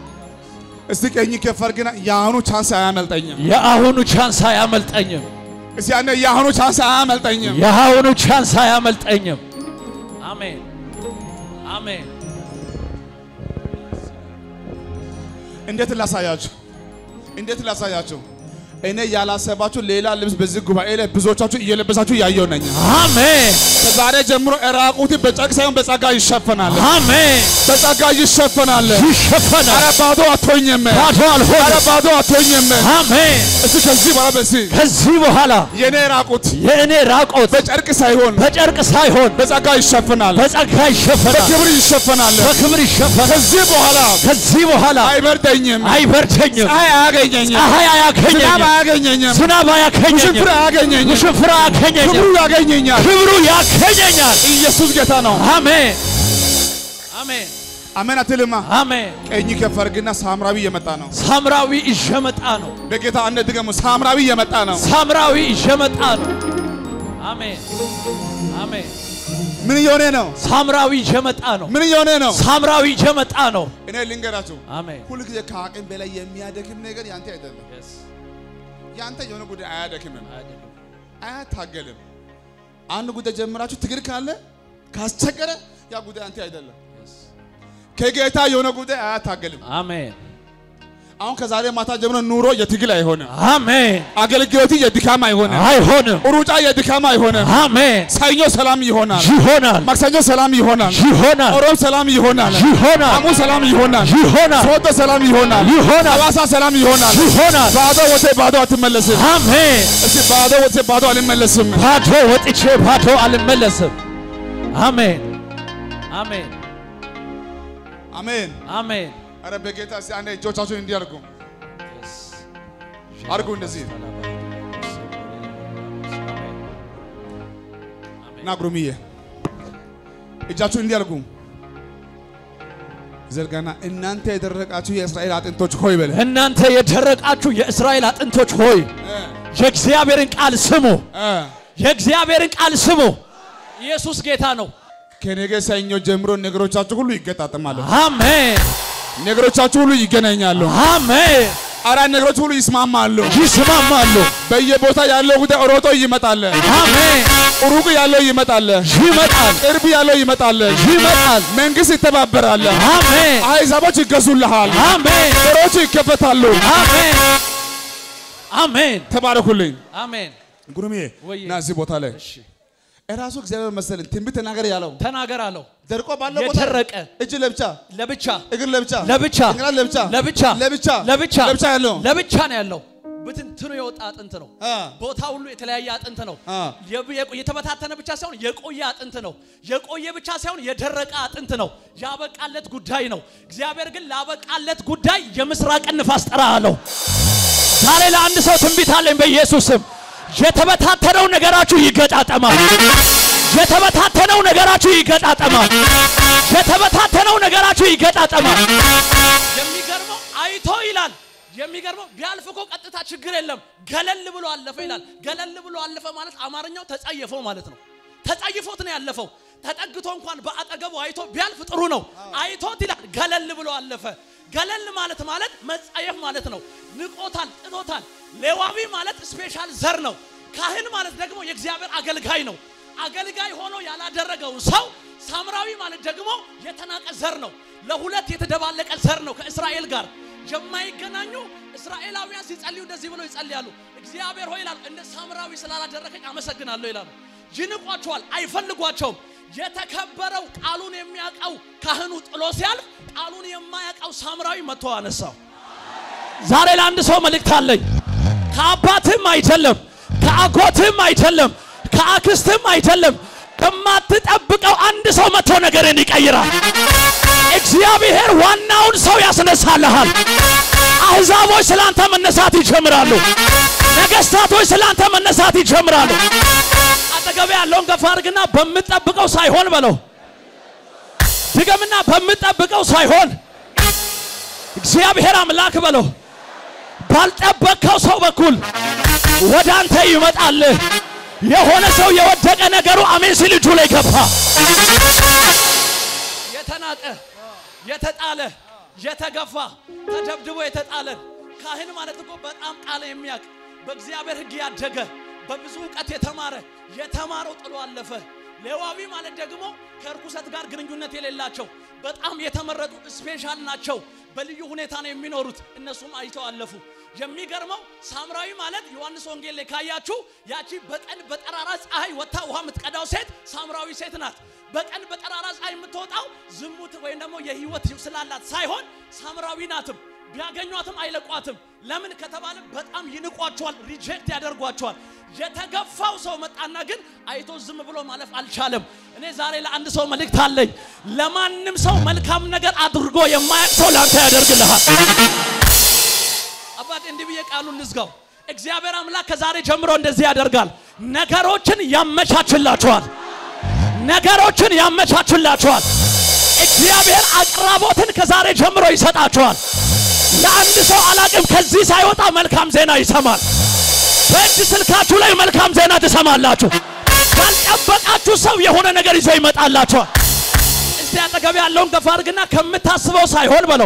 እስቲ ቀኝ ከፍ አድርግና የአሁኑ ቻንስ አያመልጠኝም። የአሁኑ ቻንስ አያመልጠኝም። እስቲ ያኔ የአሁኑ ቻንስ አያመልጠኝም። የአሁኑ ቻንስ አያመልጠኝም። አሜን አሜን። እንዴት ላሳያችሁ? እንዴት ላሳያችሁ? እኔ ያላሰባችሁ ሌላ ልብስ በዚህ ጉባኤ ላይ ብዙዎቻችሁ እየለበሳችሁ እያየሁ ነኝ። አሜን ከዛሬ ጀምሮ ራቁት በጨርቅ ሳይሆን በጸጋ ይሸፈናል። አሜን። በጸጋ ይሸፈናል። ይሸፈናል። ኧረ ባዶ አትሆኝም። ባዶ ኧረ አልሆንም። ባዶ አትሆኝም። አሜን። እስቲ ከዚህ በኋላ በዚህ ከዚህ በኋላ የኔ ራቁት የእኔ ራቆት በጨርቅ ሳይሆን በጨርቅ ሳይሆን በጸጋ ይሸፈናል። በጸጋ ይሸፈናል፣ በክብር ይሸፈናል። በክብር ይሸፈናል። ከዚህ በኋላ ከዚህ በኋላ አይበርደኝም፣ አይበርደኝም፣ ፀሐይ አያገኘኝም፣ ፀሐይ ዝናብ አያገኘኝም፣ አያገኘኝም፣ ዝናብ አያገኘኝም፣ ውሽንፍር አያገኘኝም፣ ውሽንፍር አያገኘኝም፣ ክብሩ ያገኘኛል። ክብሩ ያገኘኛል። ኢየሱስ ጌታ ነው። አሜን አሜን አሜን አትልማ። አሜን። ቀኝ ከፍ አድርግና ሳምራዊ እየመጣ ነው። ሳምራዊ እየመጣ ነው። በጌታ አንድ ድገሙ። ሳምራዊ እየመጣ ነው። ሳምራዊ እየመጣ ነው። አሜን አሜን። ምን እየሆነ ነው? ሳምራዊ እየመጣ ነው። ምን እየሆነ ነው? ሳምራዊ እየመጣ ነው። እኔ ልንገራችሁ፣ አሜን ሁል ጊዜ ከአቅም በላይ የሚያደክም ነገር ያንተ አይደለም። ያንተ የሆነ ጉዳይ አያደክምም፣ አያታገልም። አንድ ጉዳይ ጀምራችሁ ትግል ካለ ካስቸገረ ያ ጉዳይ አንተ አይደለም። ከጌታ የሆነ ጉዳይ አያታገልም። አሜን አሁን ከዛሬ ማታ ጀምሮ ኑሮ የትግል አይሆንም። አሜን። አገልግሎት የድካም አይሆንም። አይሆንም። ሩጫ የድካም አይሆንም። አሜን ሰኞ ሰላም ይሆናል። ይሆናል ማክሰኞ ሰላም ይሆናል። ይሆናል ሮብ ሰላም ይሆናል። ይሆናል ሐሙስ ሰላም ይሆናል። ይሆናል ሶዶ ሰላም ይሆናል። ይሆናል ሐዋሳ ሰላም ይሆናል። ይሆናል። ባዶ ወቴ ባዶ አትመለስም። አሜን። እስቲ ባዶ ወቴ ባዶ አልመለስም። ባዶ ወጥቼ ባዶ አልመለስም። አሜን አሜን አሜን። አሜን። አረ በጌታ እስቲ አንዴ እጆቻችሁን እንዲህ አድርጉ አድርጉ እንደዚህ እና ጉሩምዬ እጃችሁን እንዲህ አድርጉ ዘርጋና እናንተ የደረቃችሁ የእስራኤል አጥንቶች ሆይ በለ እናንተ የደረቃችሁ የእስራኤል አጥንቶች ሆይ የእግዚአብሔርን ቃል ስሙ። እ የእግዚአብሔርን ቃል ስሙ። ኢየሱስ ጌታ ነው። ከነገ ሰኞ ጀምሮ ነገሮቻችሁ ሁሉ ይገጣጠማሉ። አሜን ነገሮቻችሁ ሁሉ ይገናኛሉ። አሜን። አራት ነገሮች ሁሉ ይስማማሉ። ይስማማሉ። በየቦታ ያለው ጉዳይ ሮጦ ይመጣል። አሜን። ሩቅ ያለው ይመጣል። ይመጣል ቅርብ ያለው ይመጣል። ይመጣል። መንግስት ይተባበራል። አሜን አሕዛቦች ይገዙልሃል። አሜን በሮች ይከፈታሉ። አሜን አሜን ተባረኩልኝ። አሜን። ጉሩሜ ወዬ። እና እዚህ ቦታ ላይ እሺ እራሱ እግዚአብሔር መሰለኝ ትንቢት ተናገር ያለው ተናገር አለው። ደርቆ ባለው ቦታ የደረቀ እጅ ለብቻ ለብቻ እግር ለብቻ ለብቻ እንግራ ለብቻ ለብቻ ለብቻ ለብቻ ለብቻ ያለው ለብቻ ነው ያለው። ብትንትኑ የወጣ አጥንት ነው። አ ቦታ ሁሉ የተለያየ አጥንት ነው። አ የብ- የቆ- የተበታተነ ብቻ ሳይሆን የቆየ አጥንት ነው። የቆየ ብቻ ሳይሆን የደረቀ አጥንት ነው። ያበቃለት ጉዳይ ነው። እግዚአብሔር ግን ላበቃለት ጉዳይ የምስራቅን ንፋስ ጠራ አለው። ዛሬ ለአንድ ሰው ትንቢት አለኝ በኢየሱስ ስም። የተበታተነው ነገራችሁ ይገጣጠማል። የተበታተነው ነገራችሁ ይገጣጠማል። የተበታተነው ነገራችሁ ይገጣጠማል። የሚገርመው አይቶ ይላል። የሚገርመው ቢያልፍ እኮ ቀጥታ ችግር የለም ገለል ብሎ አለፈ ይላል። ገለል ብሎ አለፈ ማለት አማርኛው ተጸየፈው ማለት ነው። ተጸይፎት ነው ያለፈው። ተጠግቶ እንኳን በአጠገቡ አይቶ ቢያልፍ ጥሩ ነው። አይቶት ይላል ገለል ብሎ አለፈ። ገለል ማለት ማለት መጸየፍ ማለት ነው። ንቆታል፣ ጥሎታል። ሌዋዊ ማለት ስፔሻል ዘር ነው። ካህን ማለት ደግሞ የእግዚአብሔር አገልጋይ ነው። አገልጋይ ሆኖ ያላደረገው ሰው ሳምራዊ ማለት ደግሞ የተናቀ ዘር ነው። ለሁለት የተደባለቀ ዘር ነው ከእስራኤል ጋር የማይገናኙ እስራኤላውያን ሲጸልዩ እንደዚህ ብለው ይጸልያሉ። እግዚአብሔር ሆይ ይላሉ፣ እንደ ሳምራዊ ስላላደረከኝ አመሰግናለሁ ይላሉ። ይንቋቸዋል፣ አይፈልጓቸውም። የተከበረው ቃሉን የሚያውቀው ካህኑ ጥሎ ሲያልፍ ቃሉን የማያውቀው ሳምራዊ መጥቶ አነሳው። ዛሬ ለአንድ ሰው መልእክት አለኝ። ከአባትም አይደለም፣ ከአጎትም አይደለም፣ ከአክስትም አይደለም። ከማትጠብቀው አንድ ሰው መጥቶ ነገርን ይቀይራል። እግዚአብሔር ዋናውን ሰው ያስነሳልሃል። አሕዛቦች ስላንተ መነሳት ይጀምራሉ። ነገሥታቶች ስላንተ መነሳት ይጀምራሉ። አጠገቤ ያለውን ገፋ አድርግና በምጠብቀው ሳይሆን በለው። ድገምና በምጠብቀው ሳይሆን እግዚአብሔር አምላክ በለው። ባልጠበቅከው ሰው በኩል ወደ አንተ ይመጣል። የሆነ ሰው የወደቀ ነገሩ አሜን ሲል እጁ ላይ ገባ። የተናቀ የተጣለ የተገፋ ተደብድቦ የተጣለን ካህን ማለት እኮ በጣም ቃል የሚያውቅ በእግዚአብሔር ሕግ ያደገ በብዙ እውቀት የተማረ የተማረው ጥሎ አለፈ። ሌዋዊ ማለት ደግሞ ከእርኩሰት ጋር ግንኙነት የሌላቸው በጣም የተመረጡ ስፔሻል ናቸው። በልዩ ሁኔታ ነው የሚኖሩት። እነሱም አይተው አለፉ። የሚገርመው ሳምራዊ ማለት ዮሐንስ ወንጌል ላይ ካያችሁ ያቺ በቀን በጠራራ ፀሐይ ወጥታ ውሃ የምትቀዳው ሴት ሳምራዊ ሴት ናት። በቀን በጠራራ ፀሐይ የምትወጣው ዝሙት ወይም ደግሞ የህይወት ስላላት ሳይሆን ሳምራዊ ናትም። ቢያገኟትም አይለቋትም። ለምን ከተባለ በጣም ይንቋቸዋል፣ ሪጀክት ያደርጓቸዋል። የተገፋው ሰው መጣና ግን አይቶ ዝም ብሎ ማለፍ አልቻለም። እኔ ዛሬ ለአንድ ሰው መልእክት አለኝ። ለማንም ሰው መልካም ነገር አድርጎ የማያውቅ ሰው ለአንተ ያደርግልሃል። አባት እንዲህ ብዬ ቃሉን ልዝጋው። እግዚአብሔር አምላክ ከዛሬ ጀምሮ እንደዚህ ያደርጋል። ነገሮችን ያመቻችላችኋል። ነገሮችን ያመቻችላችኋል። እግዚአብሔር አቅራቦትን ከዛሬ ጀምሮ ይሰጣችኋል። ለአንድ ሰው አላቅም ከዚህ ሳይወጣ መልካም ዜና ይሰማል። በእጅ ስልካችሁ ላይ መልካም ዜና ትሰማላችሁ። ካልጠበቃችሁ ሰው የሆነ ነገር ይዞ ይመጣላችኋል። እስቲ አጠገብ ያለውን ገፋ አድርግና ከምታስበው ሳይሆን በለው፣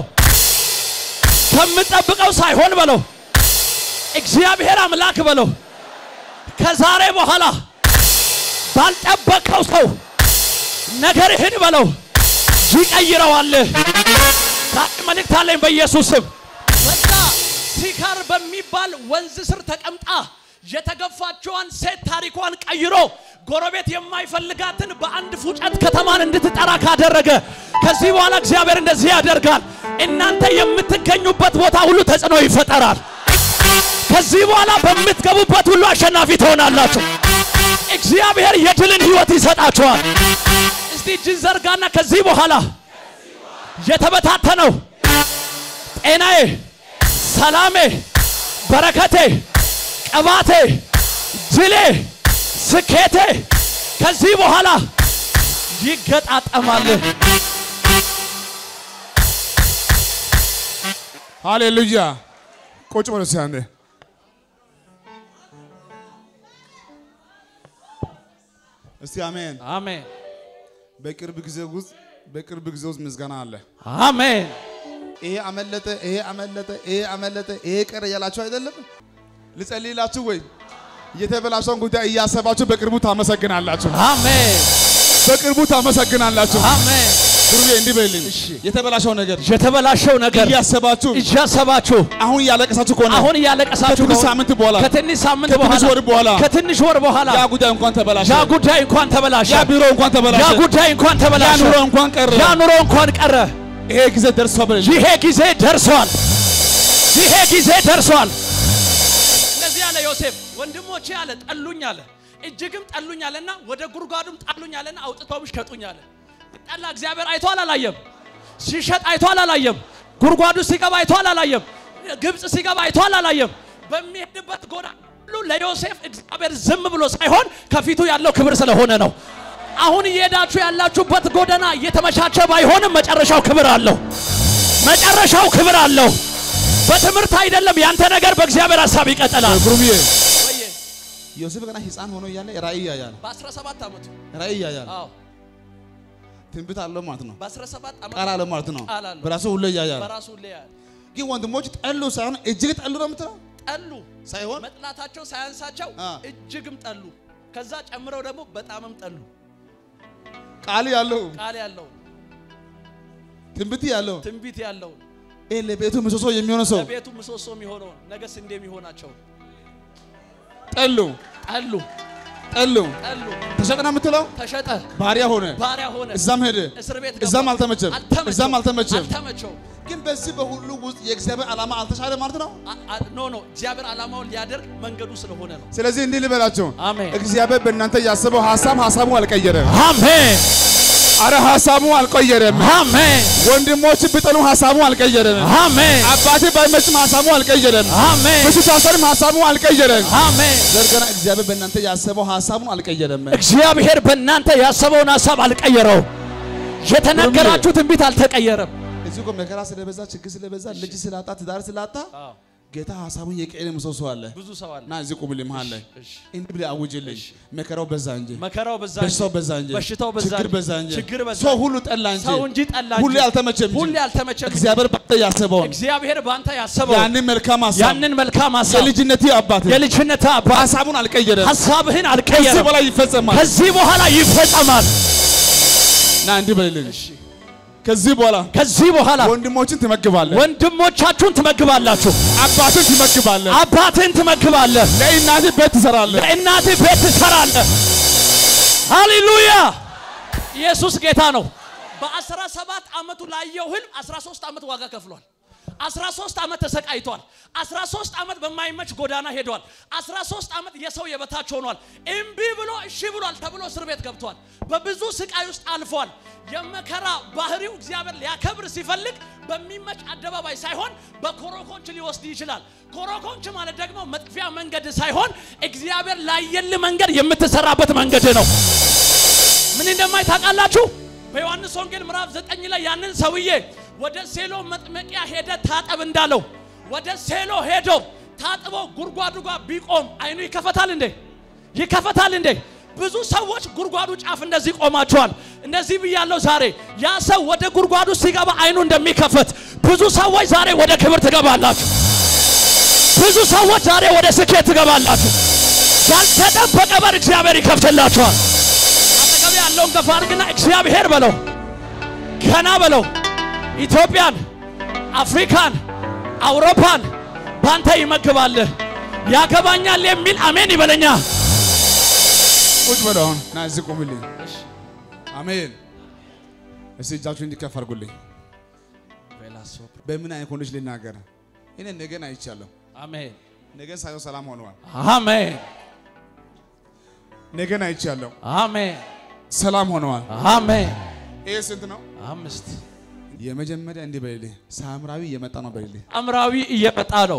ከምጠብቀው ሳይሆን በለው፣ እግዚአብሔር አምላክ በለው፣ ከዛሬ በኋላ ባልጠበቀው ሰው ነገርህን በለው ይቀይረዋል። ዛሬ መልእክት አለኝ በኢየሱስ ስም። በዛ ሲካር በሚባል ወንዝ ስር ተቀምጣ የተገፋችዋን ሴት ታሪኳን ቀይሮ ጎረቤት የማይፈልጋትን በአንድ ፉጨት ከተማን እንድትጠራ ካደረገ ከዚህ በኋላ እግዚአብሔር እንደዚህ ያደርጋል። እናንተ የምትገኙበት ቦታ ሁሉ ተጽዕኖ ይፈጠራል። ከዚህ በኋላ በምትገቡበት ሁሉ አሸናፊ ትሆናላችሁ። እግዚአብሔር የድልን ሕይወት ይሰጣችኋል። እስቲ እጅን ዘርጋና ከዚህ በኋላ የተበታተነው ጤናዬ፣ ሰላሜ፣ በረከቴ፣ ቅባቴ፣ ድሌ፣ ስኬቴ ከዚህ በኋላ ይገጣጠማል። ሃሌሉያ። ቁጭ በሉ እስኪ አንዴ። እስቲ አሜን። አሜን በቅርብ ጊዜ ውስጥ በቅርብ ጊዜ ውስጥ ምስጋና አለ። አሜን። ይሄ አመለጠ፣ ይሄ አመለጠ፣ ይሄ አመለጠ፣ ይሄ ቀረ እያላችሁ አይደለም? ልጸልይላችሁ ወይ? የተበላሸውን ጉዳይ እያሰባችሁ በቅርቡ ታመሰግናላችሁ። አሜን በቅርቡ ታመሰግናላችሁ። አሜን። ጉሩቤ እንዲህ በልኝ። የተበላሸው ነገር የተበላሸው ነገር እያሰባችሁ እያሰባችሁ አሁን እያለቀሳችሁ ከሆነ አሁን እያለቀሳችሁ ከትንሽ ከሆነ ሳምንት በኋላ ከትንሽ ሳምንት ከትንሽ በኋላ ወር በኋላ ከትንሽ ወር በኋላ ያ ጉዳይ እንኳን ተበላሸ፣ ያ ጉዳይ እንኳን ተበላሸ። ያ ቢሮ እንኳን ተበላሸ፣ ያ ጉዳይ እንኳን ያ ተበላሸ። ኑሮ እንኳን ቀረ። ያ ኑሮ እንኳን ቀረ። ይሄ ጊዜ ደርሷ በልኝ። ይሄ ጊዜ ደርሷል። ይሄ ጊዜ ደርሷል። እንደዚህ አለ ዮሴፍ፣ ወንድሞቼ አለ ጠሉኝ አለ፣ እጅግም ጠሉኝ አለና ወደ ጉድጓዱም ጣሉኝ አለና አውጥተውም ሸጡኝ አለ። ጠላ እግዚአብሔር አይቶ አላላየም። ሲሸጥ አይቶ አላላየም። ጉድጓዱ ሲገባ አይቶ አላላየም። ግብፅ ሲገባ አይቶ አላላየም። በሚሄድበት ጎዳና ሁሉ ለዮሴፍ እግዚአብሔር ዝም ብሎ ሳይሆን ከፊቱ ያለው ክብር ስለሆነ ነው። አሁን እየሄዳችሁ ያላችሁበት ጎዳና እየተመቻቸ ባይሆንም መጨረሻው ክብር አለው። መጨረሻው ክብር አለው። በትምህርት አይደለም፣ ያንተ ነገር በእግዚአብሔር ሐሳብ ይቀጥላል። ጉሩብዬ ወየ ዮሴፍ ገና ሕፃን ሆኖ እያለ ራእይ ያያል፣ በ17 ዓመቱ ራእይ ያያል። አዎ ትንቢት አለው ማለት ነው። በ17 ዓመቱ ቃል አለው ማለት ነው። ቃል አለው። በራሱ ሁሉ ያያል። በራሱ ላይ ግን ወንድሞች ጠሉ ሳይሆን እጅግ ጠሉ ነው የምትለው ጠሉ። ሳይሆን መጥላታቸው ሳያንሳቸው አ። እጅግም ጠሉ። ከዛ ጨምረው ደግሞ በጣምም ጠሉ። ቃል ያለው ቃል ያለው ትንቢት ያለው ትንቢት ያለው ይሄ ለቤቱ ምሰሶ የሚሆነው ሰው ለቤቱ ምሰሶ የሚሆነውን ነገ ስንዴ የሚሆናቸው ጠሉ ጠሉ ጠሉ ጠሉ። ተሸጠ ነው የምትለው ተሸጠ፣ ባሪያ ሆነ፣ ባሪያ ሆነ፣ እዛም ሄደ፣ እስር ቤት እዛም ገባ። አልተመቸም፣ እዛም አልተመቸም። አልተመቸው። ግን በዚህ በሁሉ ውስጥ የእግዚአብሔር ዓላማ አልተሻለ ማለት ነው። አ- አ- ኖ ኖ እግዚአብሔር ዓላማውን ሊያደርግ መንገዱ ስለሆነ ነው። ስለዚህ እንዲህ ልበላቸው፣ አሜን እግዚአብሔር በእናንተ ያሰበው ሀሳብ ሀሳቡ አልቀየረም። አሜን አረ ሀሳቡ አልቀየረም። አሜን ወንድሞች ብጠሉ ሀሳቡ አልቀየረም። አሜን አባቴ ባይመችም ሀሳቡ አልቀየረም። አሜን ብትታሰርም ሀሳቡ አልቀየረም። አሜን። ዘርገና እግዚአብሔር በእናንተ ያሰበው ሀሳቡን አልቀየረም። እግዚአብሔር በእናንተ ያሰበውን ሀሳብ አልቀየረው። የተነገራችሁ ትንቢት አልተቀየረም። እዚህ እኮ መከራ ስለበዛ ችግር ስለበዛ ልጅ ስላጣ ትዳር ስላጣ ጌታ ሀሳቡን የቀየረ ምሰሶ አለ ብዙ ሰው አለ። እና እዚህ ቁምልኝ መሀል ላይ እሺ። እንዲህ ብለህ አውጅልኝ። መከራው በዛ እንጂ መከራው በዛ በሽታው እንጂ፣ በዛ እንጂ በሽታው በዛ ችግር እንጂ፣ በዛ እንጂ ችግር በዛ ሰው እንጂ፣ ሁሉ ጠላ እንጂ ሰው እንጂ ጠላ እንጂ፣ ሁሌ አልተመቸም እንጂ ሁሌ አልተመቸም እንጂ፣ እግዚአብሔር ባንተ ያሰበውን እግዚአብሔር በአንተ ያሰበው ያንን መልካም ሀሳብ ያንን መልካም ሀሳብ የልጅነቴ አባት የልጅነት አባት ሀሳቡን አልቀየረም። ሀሳብህን ከዚህ አልቀየረም። በላይ ይፈጸማል ከዚህ በኋላ ይፈጸማል። እና እንዲህ በልልኝ። ከዚህ በኋላ ከዚህ በኋላ ወንድሞችን ትመግባለህ፣ ወንድሞቻችሁን ትመግባላችሁ፣ አባትን ትመግባለህ፣ አባትን ትመግባለህ፣ ለእናትህ ቤት ትሰራለህ። ለእናትህ ቤት ትሰራለህ። ሃሌሉያ! ኢየሱስ ጌታ ነው። በአስራ ሰባት ዓመቱ ላየው ህልም 13 ዓመት ዋጋ ከፍሏል። 13 ዓመት ተሰቃይቷል። 13 ዓመት በማይመች ጎዳና ሄዷል። 13 ዓመት የሰው የበታች ሆኗል። እምቢ ብሎ እሺ ብሏል ተብሎ እስር ቤት ገብቷል። በብዙ ስቃይ ውስጥ አልፏል። የመከራ ባህሪው እግዚአብሔር ሊያከብር ሲፈልግ በሚመች አደባባይ ሳይሆን በኮረኮንች ሊወስድ ይችላል። ኮረኮንች ማለት ደግሞ መጥፊያ መንገድ ሳይሆን እግዚአብሔር ላየል መንገድ የምትሰራበት መንገድ ነው። ምን እንደማይ ታውቃላችሁ? በዮሐንስ ወንጌል ምዕራፍ ዘጠኝ ላይ ያንን ሰውዬ ወደ ሴሎ መጥመቂያ ሄደ ታጠብ እንዳለው ወደ ሴሎ ሄዶ ታጥቦ ጉድጓዱ ጋር ቢቆም አይኑ ይከፈታል እንዴ? ይከፈታል እንዴ? ብዙ ሰዎች ጉድጓዱ ጫፍ እንደዚህ ቆማቸዋል። እንደዚህ ብያለሁ ዛሬ ያ ሰው ወደ ጉድጓዱ ሲገባ አይኑ እንደሚከፈት ብዙ ሰዎች ዛሬ ወደ ክብር ትገባላችሁ። ብዙ ሰዎች ዛሬ ወደ ስኬት ትገባላችሁ። ያልተጠበቀ በር እግዚአብሔር ይከፍትላችኋል። አጠገብ ያለውን ገፋ አድርግና እግዚአብሔር በለው፣ ገና በለው፣ ኢትዮጵያን፣ አፍሪካን፣ አውሮፓን ባንተ ይመግባልህ። ያገባኛል የሚል አሜን ይበለኛ። ቁጭ በል አሁን ና እዚህ ቁምልኝ። አሜን። እስቲ እጃችሁ እንዲከፍ አድርጉልኝ። በምን አይነት ኮንዲሽን ልናገር? እኔ ነገን አይቻለሁ። አሜን ነገን ሳየው ሰላም ሆነዋል። አሜን ነገን አይቻለሁ፣ አሜን ሰላም ሆነዋል። አሜን። ይሄ ስንት ነው? አምስት የመጀመሪያ እንዲህ በልልኝ። ሳምራዊ እየመጣ ነው በልልኝ። አምራዊ እየመጣ ነው።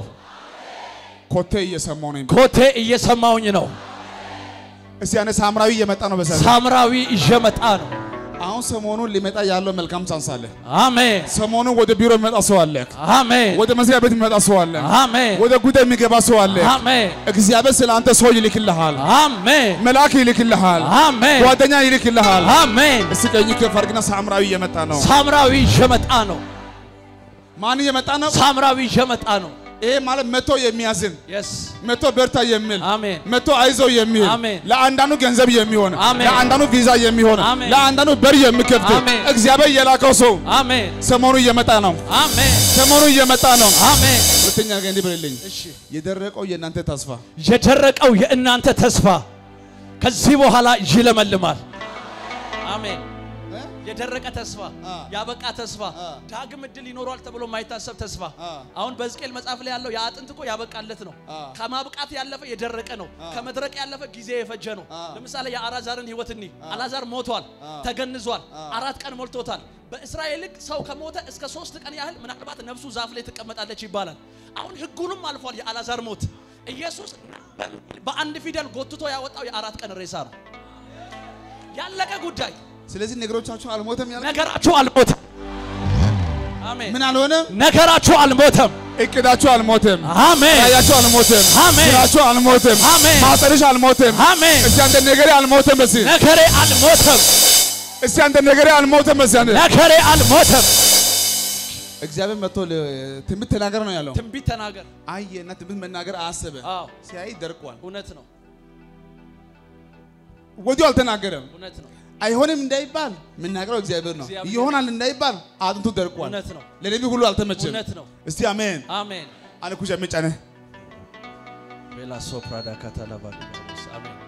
ኮቴ እየሰማው ነው። ኮቴ እየሰማውኝ ነው። እስቲ ያኔ ሳምራዊ እየመጣ ነው በሰ ሳምራዊ እየመጣ ነው። አሁን ሰሞኑን ሊመጣ ያለው መልካም ቻንስ አለ። አሜን ሰሞኑን ወደ ቢሮ የሚመጣ ሰው አለ። አሜን ወደ መስሪያ ቤት የሚመጣ ሰው አለ። አሜን ወደ ጉዳይ የሚገባ ሰው አለ። አሜን እግዚአብሔር ስለ አንተ ሰው ይልክልሃል። አሜን መልአክ ይልክልሃል። አሜን ጓደኛ ይልክልሃል። አሜን። እስቲ ቀኝ ከፍ አድርግና ሳምራዊ እየመጣ ነው። ሳምራዊ እየመጣ ነው። ማን እየመጣ ነው? ሳምራዊ እየመጣ ነው። ይሄ ማለት መቶ የሚያዝን የስ መቶ በርታ የሚል አሜን መቶ አይዞ የሚል አሜን። ለአንዳንዱ ገንዘብ የሚሆን አሜን። ለአንዳንዱ ቪዛ የሚሆን አሜን። ለአንዳንዱ በር የሚከፍት አሜን። እግዚአብሔር የላከው ሰው አሜን ሰሞኑ እየመጣ ነው። አሜን ሰሞኑ እየመጣ ነው። አሜን። ሁለተኛ ነገር እንዲህ በልልኝ። እሺ የደረቀው የእናንተ ተስፋ የደረቀው የእናንተ ተስፋ ከዚህ በኋላ ይለመልማል። አሜን። የደረቀ ተስፋ፣ አ። ያበቃ ተስፋ፣ አ። ዳግም እድል ይኖረዋል ተብሎ የማይታሰብ ተስፋ። አ። አሁን በሕዝቅኤል መጽሐፍ ላይ ያለው የአጥንት እኮ ያበቃለት ነው። አ። ከማብቃት ያለፈ የደረቀ ነው። አ። ከመድረቅ ያለፈ ጊዜ የፈጀ ነው። አ። ለምሳሌ የአላዛርን ሕይወት እኒ አላዛር ሞቷል፣ አ። ተገንዟል፣ አ። አራት ቀን ሞልቶታል። በእስራኤል ሕግ ሰው ከሞተ እስከ ሶስት ቀን ያህል ምናልባት ነፍሱ ዛፍ ላይ ትቀመጣለች ይባላል። አሁን ሕጉንም አልፏል የአላዛር ሞት። ኢየሱስ በአንድ ፊደል ጎትቶ ያወጣው የአራት ቀን ሬሳ ነው። ያለቀ ጉዳይ። ስለዚህ ነገሮቻችሁ አልሞተም ያለ ነገራችሁ አልሞተም። አሜን። ምን አልሆነም? ነገራችሁ አልሞተም። እቅዳችሁ አልሞተም። አሜን። ራያችሁ አልሞተም። አሜን። ስራችሁ አልሞተም። አሜን። ማጠርሽ አልሞተም። አሜን። እስቲ አንተ ነገሬ አልሞተም። በሲ ነገሬ አልሞተም። እስቲ አንተ ነገሬ አልሞተም። በሲ አንተ ነገሬ አልሞተም። እግዚአብሔር መጥቶ ለ- ትንቢት ተናገር ነው ያለው። ትንቢት ተናገር። አየና ትንቢት መናገር አሰበ። አዎ ሲያይ ደርቋል። እውነት ነው፣ ወዲያው አልተናገረም። እውነት ነው፣ አይሆንም እንዳይባል የምናገረው እግዚአብሔር ነው። እግዚአብሔር ይሆናል እንዳይባል አጥንቱ ደርቋል። እውነት ነው፣ ለሌዊ ሁሉ አልተመቸም። እውነት ነው። እስቲ አሜን አሜን። አለ ኩሻ መጫነ ቤላ ሶፕራዳ ካታላባ አሜን፣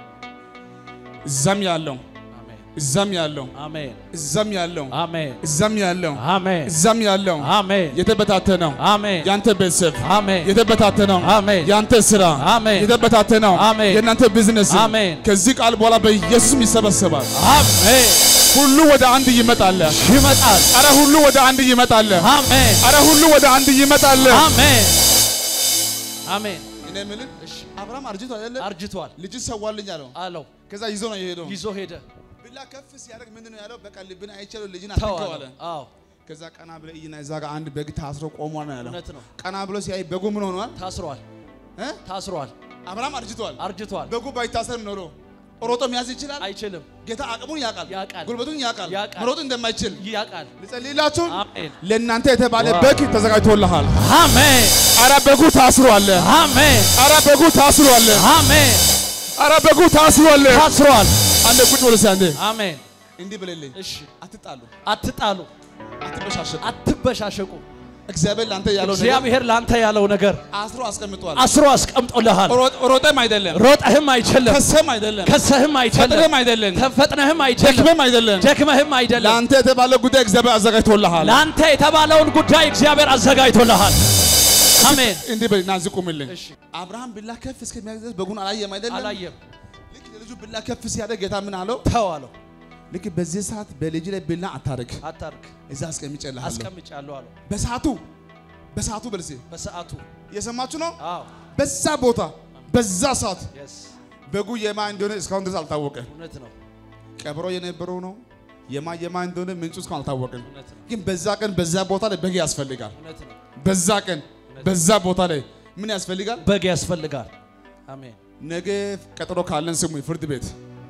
እዛም ያለው አሜን፣ እዛም ያለው አሜን፣ እዛም ያለው አሜን፣ እዛም ያለው አሜን፣ እዛም ያለው አሜን፣ የተበታተነው አሜን፣ ያንተ ቤተሰብ አሜን፣ የተበታተነው አሜን፣ ያንተ ስራ አሜን፣ የተበታተነው አሜን፣ የእናንተ ቢዝነስ አሜን፣ ከዚህ ቃል በኋላ በኢየሱስም ይሰበሰባል። አሜን። ሁሉ ወደ አንድ ይመጣል። ይመጣል። አረ ሁሉ ወደ አንድ ይመጣል። አሜን፣ አረ ሁሉ ወደ አንድ ይመጣል። አሜን፣ አሜን። እኔ የምልህ አብርሃም አርጅቶ አይደለ አርጅቷል ልጅ ሰዋልኝ አለው። አለው። ከዛ ይዞ ነው የሄደው። ይዞ ሄደ። ብላ ከፍ ሲያደርግ ምንድን ነው ያለው? በቃ ልብን አይቻለሁ ልጅን ተው አትንከው አለ። አለ። አዎ ከዛ ቀና ብለ እይና እዛ ጋር አንድ በግ ታስሮ ቆሟል ነው ያለው። እውነት ነው። ቀና ብሎ ሲያይ በጉ ምን ሆኗል? ታስሯል፣ እ? ታስሯል፣ አብርሃም አርጅቷል። አርጅቷል፣ በጉ ባይታሰር ኖሮ ሮጦ መያዝ ይችላል። አይችልም፣ ጌታ አቅሙን ያውቃል፣ ያውቃል፣ ጉልበቱን ያውቃል፣ ያውቃል። መሮጥ እንደማይችል ያውቃል። ልጸልይላችሁ። አሜን፣ ለእናንተ የተባለ ዋው። በግ ተዘጋጅቶልሃል። አሜን፣ አረ በጉ ታስሯል። አሜን፣ አረ በጉ ታስሯል። አሜን። አረ በጉ ታስሯል። ታስሯል። አንዴ ቁጭ ብሎ ሲያንዴ አሜን። እንዲህ ብለልኝ፣ እሺ፣ አትጣሉ፣ አትጣሉ፣ አትበሻሸቁ። አትበሻሸቁ። እግዚአብሔር ለአንተ ያለው ነገር እግዚአብሔር ላንተ ያለው ነገር አስሮ አስቀምጧል። አስሮ አስቀምጦልሃል። ሮጥ- ሮጠም አይደለም፣ ሮጠህም አይችልም፣ ከሰም አይደለም፣ ከሰህም አይችልም፣ ፈጥነም አይደለም፣ ተፈጥነህም አይችልም፣ ደክመም አይደለም። ደክመህም አይደለም። ለአንተ የተባለ ጉዳይ እግዚአብሔር አዘጋጅቶልሃል። ለአንተ የተባለውን ጉዳይ እግዚአብሔር አዘጋጅቶልሃል። አሜን። እንዲህ በል ና እዚህ ቁምልኝ። እሺ፣ አብርሃም ብላ ከፍ እስከሚያደርግ ድረስ በጉን አላየም አይደለም። አላየም፣ ልክ ለልጁ ብላ ከፍ ሲያደርግ ጌታ ምን አለው? ተው አለው። ልክ በዚህ ሰዓት በልጅ ላይ ብላ አታርግ፣ አታርግ፣ እዛ አስቀምጬልሃለሁ። አስቀምጫለሁ አለው። በሰዓቱ በሰዓቱ በልሴ በሰዓቱ እየሰማችሁ ነው። አዎ፣ በዛ ቦታ በዛ ሰዓት የስ በጉ የማ እንደሆነ እስካሁን ድረስ አልታወቀም። እውነት ነው፣ ቀብሮ የነበረው ነው የማ የማ እንደሆነ ምንጩ እስካሁን አልታወቀም። እውነት ነው፣ ግን በዛ ቀን በዛ ቦታ ላይ በግ ያስፈልጋል። እውነት ነው። በዛ ቀን በዛ ቦታ ላይ ምን ያስፈልጋል? በግ ያስፈልጋል። አሜን። ነገ ቀጠሮ ካለን ስሙ ፍርድ ቤት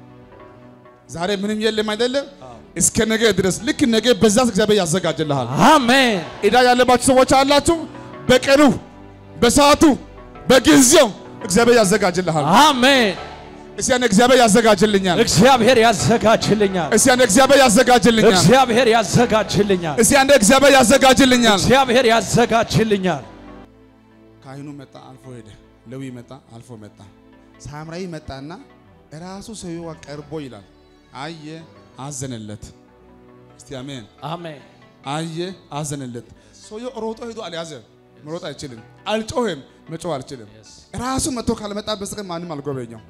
ዛሬ ምንም የለም አይደለም። አዎ። እስከ ነገ ድረስ ልክ ነገ በዛ እግዚአብሔር ያዘጋጅልሃል። አሜን። ዕዳ ያለባችሁ ሰዎች አላችሁ። በቀኑ በሰዓቱ በጊዜው እግዚአብሔር ያዘጋጅልሃል። አሜን። እስቲ ያን እግዚአብሔር ያዘጋጅልኛል። እግዚአብሔር ያዘጋጅልኛል። እስቲ ያን እግዚአብሔር ያዘጋጅልኛል። እግዚአብሔር ያዘጋጅልኛል። እስቲ ያን እግዚአብሔር ያዘጋጅልኛል። እግዚአብሔር ያዘጋጅልኛል። ካህኑ መጣ፣ አልፎ ሄደ። ሌዊ መጣ፣ አልፎ መጣ። ሳምራዊ መጣና ራሱ ሰውየው ቀርቦ ይላል አየ፣ አዘነለት። እስቲ አሜን። አሜን። አየ፣ አዘነለት። ሰውየው ሮጦ ሄዶ አልያዘ። መሮጥ አይችልም፣ አልጮህም፣ መጮህ አልችልም። ራሱ መጥቶ ካልመጣ በስተቀር ማንም አልጎበኘው።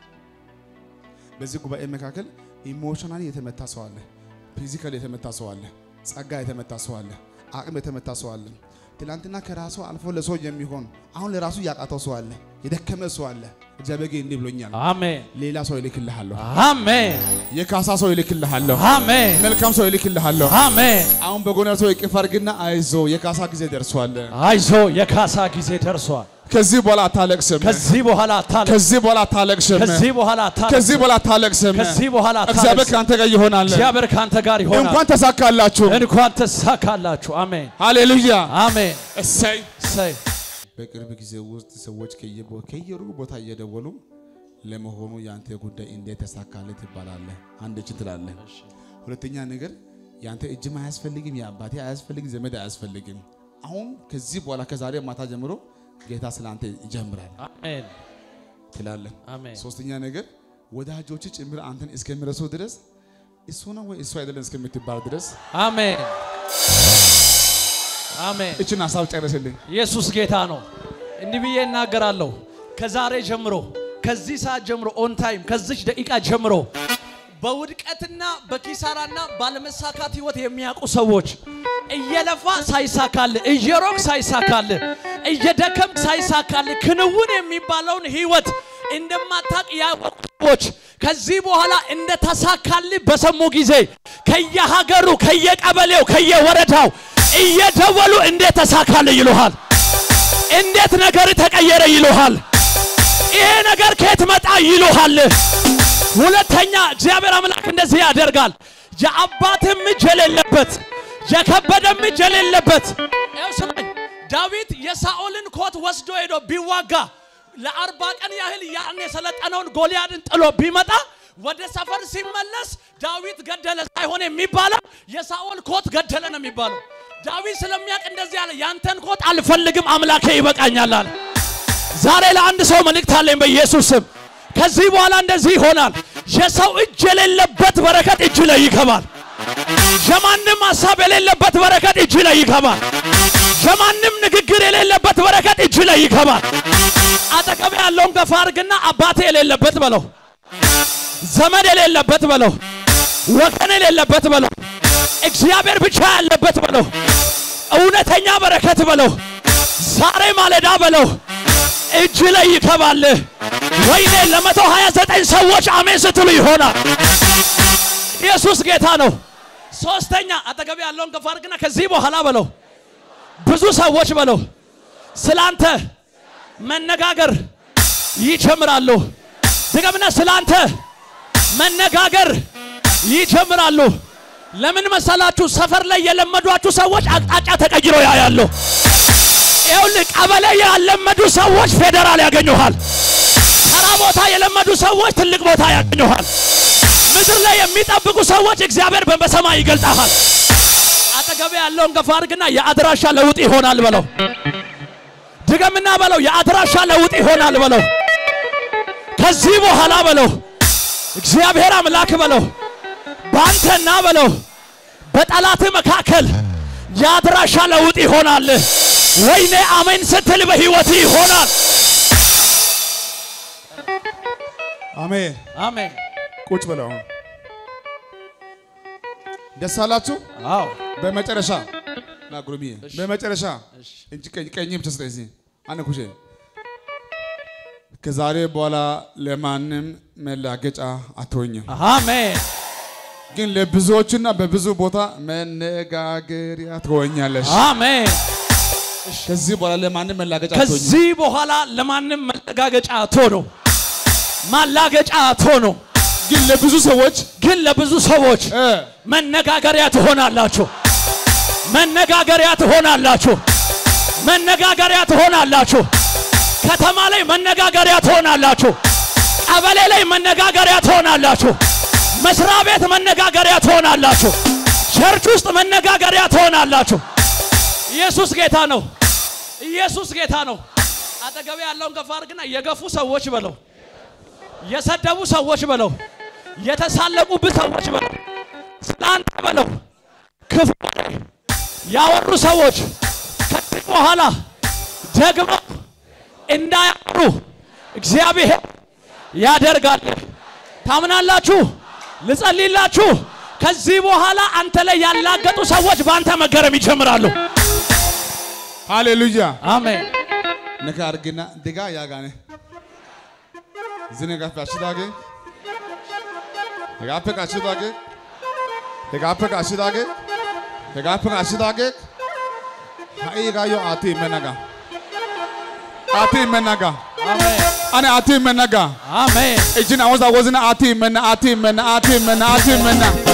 በዚህ ጉባኤ መካከል ኢሞሽናሊ የተመታ ሰው አለ፣ ፊዚካሊ የተመታ ሰው አለ፣ ጸጋ የተመታ ሰው አለ፣ አቅም የተመታ ሰው አለ። ትናንትና ከራሱ አልፎ ለሰው የሚሆን አሁን ለራሱ ያቃተው ሰው አለ፣ የደከመ ሰው አለ። እግዚአብሔር ግን እንዲህ ብሎኛል፣ አሜን። ሌላ ሰው ይልክልሃለሁ፣ አሜን። የካሳ ሰው ይልክልሃለሁ፣ አሜን። መልካም ሰው ይልክልሃለሁ። አሜን። አሁን በጎን ሰው እቅፍ አድርግና አይዞ የካሳ ጊዜ ደርሷል። አይዞ የካሳ ጊዜ ደርሷል። ከዚህ በኋላ አታለቅስም። ከዚህ በኋላ አታለቅስ። ከዚህ በኋላ አታለቅስም። ከዚህ በኋላ አታለቅስ። ከዚህ በኋላ አታለቅስም። ከዚህ በኋላ እግዚአብሔር አታለቅስ። ከአንተ ጋር ይሆናል። እግዚአብሔር ካንተ ጋር ይሆናል። እንኳን ተሳካላችሁ። እንኳን ተሳካላችሁ። አሜን። ሃሌሉያ። አሜን። እሰይ። እሰይ በቅርብ ጊዜ ውስጥ ሰዎች ከየቦ- ከየሩቅ ቦታ እየደወሉ ለመሆኑ የአንተ ጉዳይ እንዴት ተሳካለት ትባላለህ። አንድ እጅ ትላለህ። ሁለተኛ ነገር የአንተ እጅም አያስፈልግም፣ የአባቴ አያስፈልግም፣ ዘመድ አያስፈልግም። አሁን ከዚህ በኋላ ከዛሬ ማታ ጀምሮ ጌታ ስለ አንተ ይጀምራል አሜን። ትላለህ። አሜን። ሶስተኛ ነገር ወዳጆች ጭምር አንተን እስከሚረሱ ድረስ እሱ ነው ወይ እሱ አይደለም እስከምትባል ድረስ አሜን። አሜን። እችን ሀሳብ ጨርስልኝ። ኢየሱስ ጌታ ነው። እንዲህ ብዬ እናገራለሁ። ከዛሬ ጀምሮ ከዚህ ሰዓት ጀምሮ ኦን ታይም ከዚች ደቂቃ ጀምሮ በውድቀትና በኪሳራና ባለመሳካት ህይወት የሚያውቁ ሰዎች እየለፋ ሳይሳካል፣ እየሮቅ ሳይሳካል፣ እየደከም ሳይሳካል ክንውን የሚባለውን ህይወት እንደማታቅ ያወቁ ሰዎች ከዚህ በኋላ እንደተሳካል በሰሙ ጊዜ ከየሀገሩ፣ ከየቀበሌው፣ ከየወረዳው እየደወሉ እንዴት ተሳካል ይሉሃል። እንዴት ነገር ተቀየረ ይሉሃል። ይሄ ነገር ከየት መጣ ይሉሃል። ሁለተኛ እግዚአብሔር አምላክ እንደዚህ ያደርጋል። የአባትም እጅ የሌለበት የከበደም እጅ የሌለበት ይኸው ስማኝ፣ ዳዊት የሳኦልን ኮት ወስዶ ሄዶ ቢዋጋ ለአርባ ቀን ያህል ያን የሰለጠነውን ጎልያድን ጥሎ ቢመጣ ወደ ሰፈር ሲመለስ ዳዊት ገደለ ሳይሆን የሚባለው የሳኦል ኮት ገደለ ነው የሚባለው። ዳዊት ስለሚያውቅ እንደዚህ አለ፣ ያንተን ኮት አልፈልግም አምላኬ ይበቃኛል አለ። ዛሬ ለአንድ ሰው መልእክት አለኝ በኢየሱስ ስም። ከዚህ በኋላ እንደዚህ ይሆናል። የሰው እጅ የሌለበት በረከት እጅ ላይ ይገባል። የማንም ሀሳብ የሌለበት በረከት እጅ ላይ ይገባል። የማንም ንግግር የሌለበት በረከት እጅ ላይ ይገባል። አጠገብ ያለውን ገፋ አድርግና አባቴ የሌለበት በለው፣ ዘመድ የሌለበት በለው፣ ወገን የሌለበት በለው፣ እግዚአብሔር ብቻ ያለበት በለው፣ እውነተኛ በረከት በለው፣ ዛሬ ማለዳ በለው እጅ ላይ ይገባል። ወይኔ ለመቶ ሀያ ዘጠኝ ሰዎች አሜን ስትሉ ይሆናል። ኢየሱስ ጌታ ነው። ሶስተኛ አጠገብ ያለውን ከፍ አድርግና ከዚህ በኋላ በለው ብዙ ሰዎች በለው ስላንተ መነጋገር ይጀምራሉ። ድገምና ስላንተ መነጋገር ይጀምራሉ። ለምን መሰላችሁ? ሰፈር ላይ የለመዷችሁ ሰዎች አቅጣጫ ተቀይሮ ያያሉ። ይኸውልህ ቀበሌ ያለመዱ ሰዎች ፌዴራል ያገኙሃል። ተራ ቦታ የለመዱ ሰዎች ትልቅ ቦታ ያገኙሃል። ምድር ላይ የሚጠብቁ ሰዎች እግዚአብሔር በሰማይ ይገልጣሃል። አጠገብ ያለውን ገፋ አድርግና የአድራሻ ለውጥ ይሆናል በለው። ድገምና በለው የአድራሻ ለውጥ ይሆናል በለው። ከዚህ በኋላ በለው እግዚአብሔር አምላክ በለው በአንተና በለው በጠላት መካከል የአድራሻ ለውጥ ይሆናል። ወይኔ አሜን ስትል በህይወት ይሆናል። አሜን። አሜን። ቁጭ ብለው አሁን ደስ አላችሁ። አዎ በመጨረሻ ና ጉርምዬ፣ በመጨረሻ እንጂ ቀኝ ቀኝ ብቻ ስጠኝ። እዚህ አንድ ኩሼ ከዛሬ በኋላ ለማንም መላገጫ አትሆኝም፣ አሜን። ግን ለብዙዎችና በብዙ ቦታ መነጋገሪያ ትሆኛለሽ። አሜን። ከዚህ በኋላ ለማንም መላገጫ አትሆኝም። ከዚህ በኋላ ለማንም መለጋገጫ አትሆኑ፣ ማላገጫ አትሆኑ። ግን ለብዙ ሰዎች ግን ለብዙ ሰዎች እ መነጋገሪያ ትሆናላችሁ። መነጋገሪያ ትሆናላችሁ። መነጋገሪያ ትሆናላችሁ። ከተማ ላይ መነጋገሪያ ትሆናላችሁ። ቀበሌ ላይ መነጋገሪያ ትሆናላችሁ። መስሪያ ቤት መነጋገሪያ ትሆናላችሁ። ቸርች ውስጥ መነጋገሪያ ትሆናላችሁ። ኢየሱስ ጌታ ነው። ኢየሱስ ጌታ ነው። አጠገቤ ያለውን ገፋ አድርግና የገፉ ሰዎች በለው፣ የሰደቡ ሰዎች በለው፣ የተሳለቁብህ ሰዎች በለው፣ ስላንተ በለው ክፉ ወሬ ያወሩ ሰዎች ከዚህ በኋላ ደግሞ እንዳያወሩ እግዚአብሔር ያደርጋል። ታምናላችሁ? ልጸልይላችሁ። ከዚህ በኋላ አንተ ላይ ያላገጡ ሰዎች በአንተ መገረም ይጀምራሉ። ሃሌሉያ አሜን። ነካ አርግና ድጋ ያጋነ ዝነ ጋፍ አሽዳገ ጋፍ ካሽዳገ ጋፍ ካሽዳገ ጋፍ ካሽዳገ ሃይ ጋዮ አቲ መናጋ አቲ መናጋ አሜን። አነ አቲ መናጋ አሜን። እጅን አወዛ ወዝና አቲ መና አቲ መና አቲ መና አቲ መና